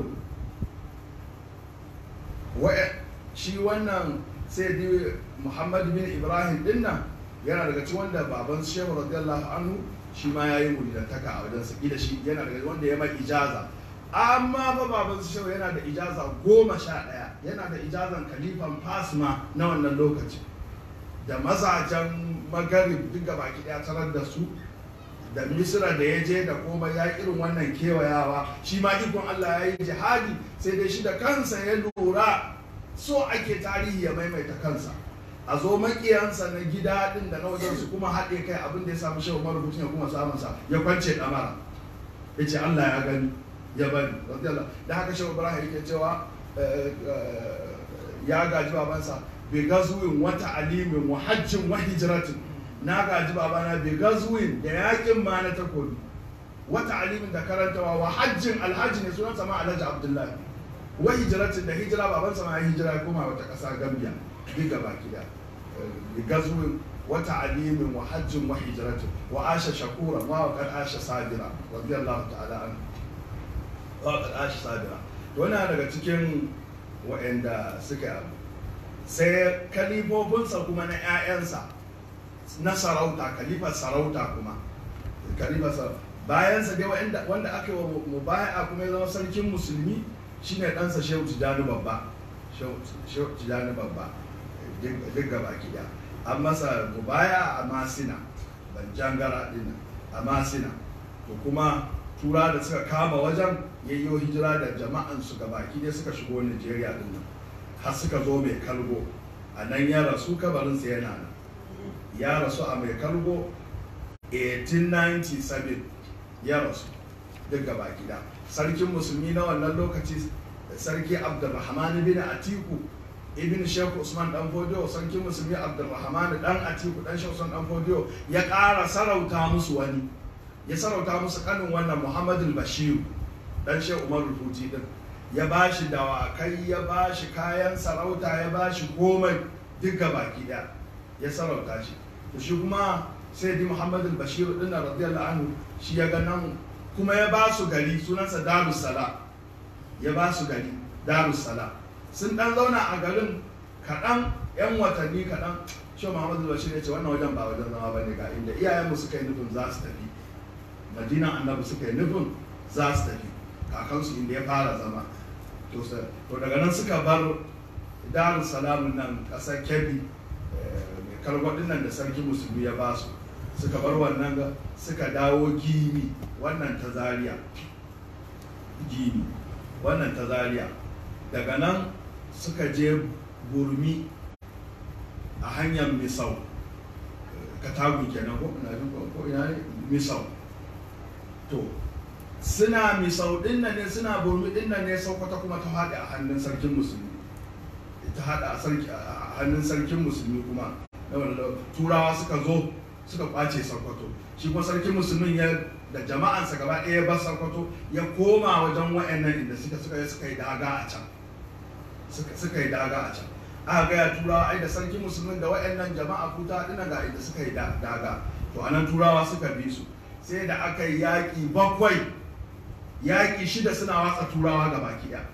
A: Wa'e- shi wannan sai di muhammad bin ibrahim din nan yana daga cikin wanda baban shehu radiyallahu anhu shi ma ya yi mulidantaka a wajensa da shi yana daga wanda ya mai ijaza amma fa baban su shehu yana da ijaza goma sha ɗaya yana da ijazan kalifan fasma na wannan lokaci da mazajen magarib duk gaba ɗaya tarar da su da misira da ya je da komai ya yi irin wannan kewayawa shi ma ikon allah ya yi jihadi sai dai shi da kansa ya lura so ake tarihi ya maimaita kansa a zo makiyansa na gida din da na wajen su kuma haɗe kai abin da ya samu shehu marubucin ya kuma samunsa ya kwance ɗamara ya ce allah ya gani ya bari radiyallahu da haka shehu ibrahim yake cewa eh, eh, ya gaji babansa bi gazuwin wata alimin wa hajjin wa hijratin na gaji babana bi gazuwin da yakin ma na takobi wata alimin da karantawa wa hajjin alhaji ne sunansa ma alhaji abdullahi wa hijratin da hijira babansa ma ya hijira ya koma wata ƙasa gambia duk gaba gida bi gazuwin wata alimin wa hajjin wa hijratin wa asha shakura wa wa kad asha sabira radiyallahu ta'ala anhu waƙar ashi sabira wani daga cikin waɗanda suka abu sai kalifofinsa kuma na 'ya'yansa na sarauta kalifar sarauta kuma kalifar sarauta bayansa dai wanda wanda aka yi wa mubaya kuma ya zama sarkin musulmi shine ɗansa shehu tijjani babba shehu tijjani babba duk gaba gida an masa mubaya a masina ban jangara ɗin a masina to kuma tura da suka kama wajen yayyo hijira da jama'an su gabaki dai suka shigo Nigeria din nan har suka zo mai kalgo a nan ya rasu kabarinsa yana nan ya rasu a mai kalgo 1897 ya rasu duk gabaki da sarkin musulmi na wannan lokaci sarki abdulrahman bin atiku ibn shehu usman dan fodiyo sarkin musulmi abdulrahman dan atiku dan shehu usman dan fodiyo ya ƙara sarauta musu wani ya sarauta musu kanin wannan muhammadu bashiru dan shehu umar rufuti din ya ba shi dawakai ya ba shi kayan sarauta ya ba shi komai duk baki daya ya sarauta shi to shi kuma sai di muhammadu bashiru din na radiyallahu anhu shi ya ga nan kuma ya ba su gari sunansa darussala ya ba su gari darussala sun dan zauna a garin kaɗan yan watanni kaɗan shi muhammadu bashir ya ce wannan wajen ba wajen zama ba ne ga inda iyayenmu suka yi nufin za su tafi madinan annabi suka yi nufin za su tafi kakansu inda ya fara zama to daga nan suka bar darun salamun nan kasar kebbi mai kargwadin nan da sarki musulmi ya ba su suka bar wannan suka dawo gini wannan ta zaria gini wannan ta zaria daga nan suka je burmi a hanyar misau katagun kenan ko ina jin ko ina ne misau to suna misau din nan ne suna burmi din nan ne sokoto kuma ta haɗe a hannun sarkin musulmi ta haɗe a hannun sarkin musulmi kuma turawa suka zo suka kwace sokoto shi kuma sarkin musulmin ya da jama'ansa gaba ɗaya ba sokoto ya koma wajen wa'annan inda suka suka suka yi daga a can suka yi daga a can aka gaya turawa ai da sarkin musulmin da wa'annan jama'a kuta dina ga inda suka yi daga to anan turawa suka bi su sai da aka yi yaƙi bakwai yaƙi shida suna watsa turawa ga baki ɗaya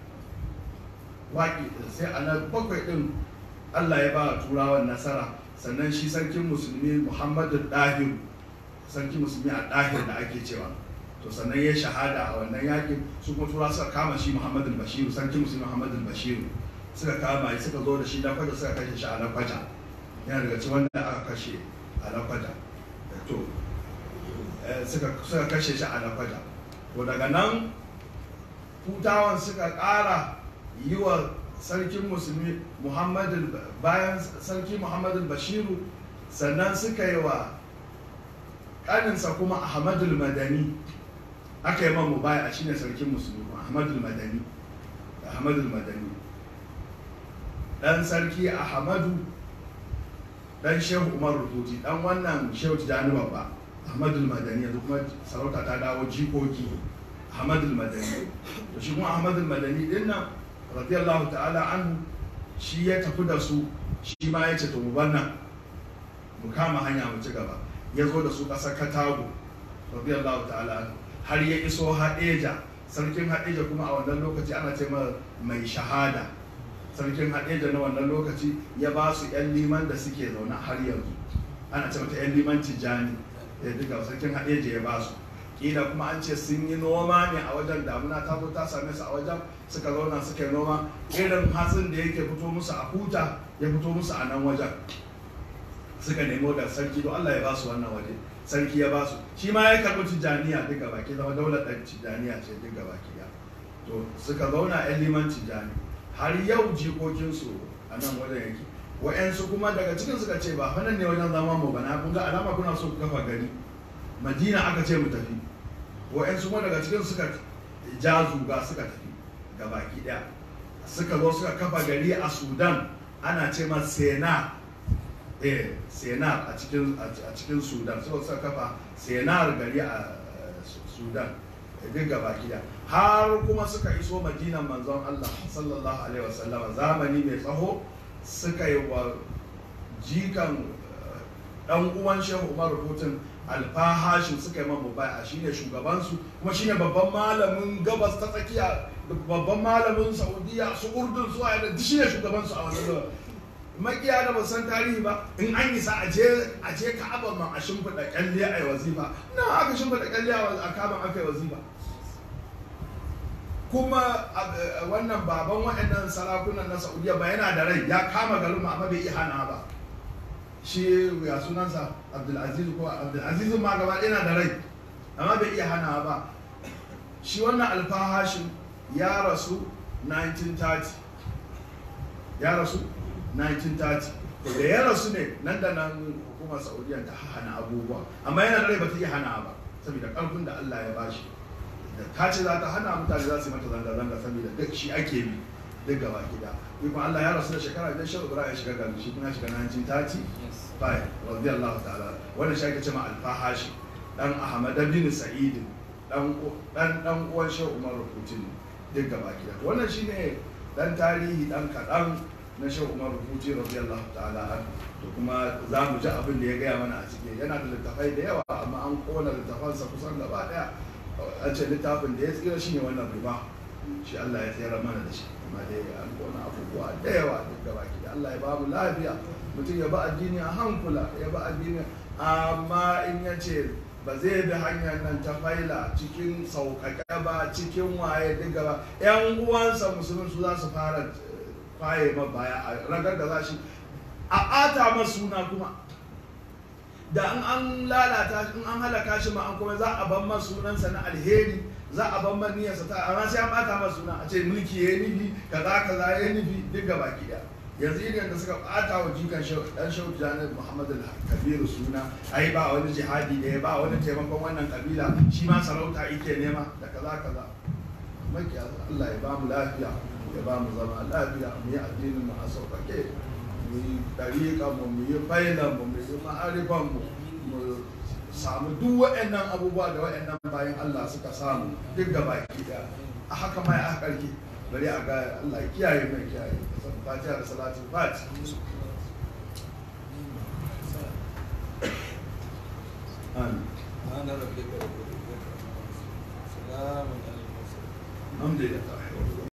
A: waƙi sai a nan bakwai ɗin allah ya ba turawan nasara sannan shi sarkin musulmi muhammadu ɗahir sarkin musulmi a ɗahir da ake cewa to sannan ya shahada a wannan yaƙin su kuma turawa suka kama shi muhammadu bashiru sarkin musulmi muhammadu bashiru suka kama shi suka zo da shi na kwaja suka kashe shi a lakwaja yana daga cikin wanda aka kashe a lakwaja to suka kashe shi a lakwaja to daga nan hutawan suka ƙara yi wa sarkin musulmi muhammadu bayan sarki muhammadu bashiru sannan suka yi wa ƙaninsa kuma ahmadul madani aka yi man baya a shine sarkin musulmi ahmadul madani ahmadul madani ɗan sarki ahmadu ɗan shehu umar rubuti ɗan wannan shehu tijjani babba ahmadul madani yanzu kuma sarauta ta dawo jikoki ahmadul madani to shi kuma ahmadul madani din nan radiyallahu ta'ala anhu shi ya tafi da su shi ma ya ce to mu banna mu kama hanya mu ci gaba ya zo da su ƙasar katago radiyallahu ta'ala anhu har ya iso haɗeja sarkin haɗeja kuma a wannan lokaci ana ce mai shahada sarkin haɗeja na wannan lokaci ya ba su 'yan liman da suke zaune har yanzu ana ce mata 'yan liman tijjani ya duka sarkin haɗeja ya ba su kila kuma an ce sun yi noma ne a wajen damuna ta zo ta same su a wajen suka zauna suka yi noma irin hatsin da yake fito musu a huta ya fito musu a nan wajen suka nemo da sarki don Allah ya ba su wannan waje sarki ya ba su shi ma ya karɓi tijjaniya duka baki zama daular ɗan tijjaniya ce duka baki ya to suka zauna yan liman tijjani har yau jikokinsu a nan wajen yake wa'yansu kuma daga cikin suka ce ba fannan ne wajen zama mu bana kun ga alama kuna so ku kafa gari madina aka ce mu tafi wa'yansu kuma daga cikin suka ja zuga suka tafi ga baki ɗaya suka zo suka kafa gari a sudan ana ce ma sena eh senar a cikin a cikin sudan suka suka kafa senar gari a sudan duk gaba ɗaya har kuma suka iso madinan manzon allah sallallahu alaihi wasallama zamani mai tsaho suka yi wa jikan dan uwan shehu umar rubutun alfahashin suka yi mamu baya shine shugabansu kuma shine babban malamin gabas ta tsakiya babban malamin saudiya su urdun su da shine shugabansu a wannan makiya da ba san tarihi ba in an yi sa a je a je ka'aba ma a shimfiɗa kyalle a yi wazifa na aka shimfiɗa kyalle a kaban aka yi wazifa kuma a- wannan baban waɗannan sarakunan na saudiya ba yana da rai ya kama garin ma amma bai iya hana ba shi ya sunansa abdulaziz ko abdulaziz ma gaba ɗaya yana da rai amma bai iya hana ba shi wannan alfahashin ya rasu 1930 ya rasu 1930 to da ya rasu ne nan da nan hukumar saudiya ta hana abubuwa amma yana da rai ba ta iya hana ba saboda ƙarfin da allah ya bashi da ta ce za ta hana mutane za su yi mata zanga-zanga saboda duk shi ake bi duk gaba gida ikon allah ya rasu da shekara biyar shehu ibrahim ya shiga gari shi kuma ya shiga 1930 bai radiyallahu ta'ala wannan shi ake cewa alfahashi dan ahmad bin sa'id dan dan dan uwan shehu umar rukutin duk gaba gida wannan shine dan tarihi dan kadan na shehu umar rukuti radiyallahu ta'ala an to kuma za mu ji abin da ya gaya mana a ciki yana da littafai da yawa amma an kona littafansa kusan gaba daya an ce littafin da ya tsira shine wannan riba shi Allah ya tsira mana da shi amma dai an kona abubuwa da yawa duk gaba gida Allah ya ba mu lafiya mutum ya ba addini a hankula ya ba addini amma in ya ce ba zai bi hanyar nan ta faila cikin sauƙaƙe ba cikin waye duk gaba yan uwansa musulmi su za su fara eh, kwaye ma baya a ragar da za shi a ɓata masa suna kuma da in an lalata in an halaka shi ma an kuma za a ban masa sunansa na alheri za a ban man niyyarsa ta amma sai an bata masa suna a ce mulki ya yi nufi kaza kaza ya yi nufi duk gaba ki daya yanzu irin da suka bata wa jikan shau- dan shau janar muhammad kabiru suna ai ba wani jihadi da ya ba wani taimakon wannan kabila shi ma sarauta yake nema da kaza kaza makiya Allah ya ba mu lafiya ya ba mu zama lafiya mu yi addinin mu a sauƙaƙe mu yi ɗariƙa mu mu yi failan mu mu yi ma'arifan mu mu samu duk waɗannan abubuwa da waɗannan bayan Allah suka samu duk da baki da a haka ma ya ƙarfi bari a ga Allah ya kiyaye mai kiyaye fatiha da salatu fati amin
E: سبحان ربك رب العزة عما يصفون سلام على المرسلين
A: alhamdulillah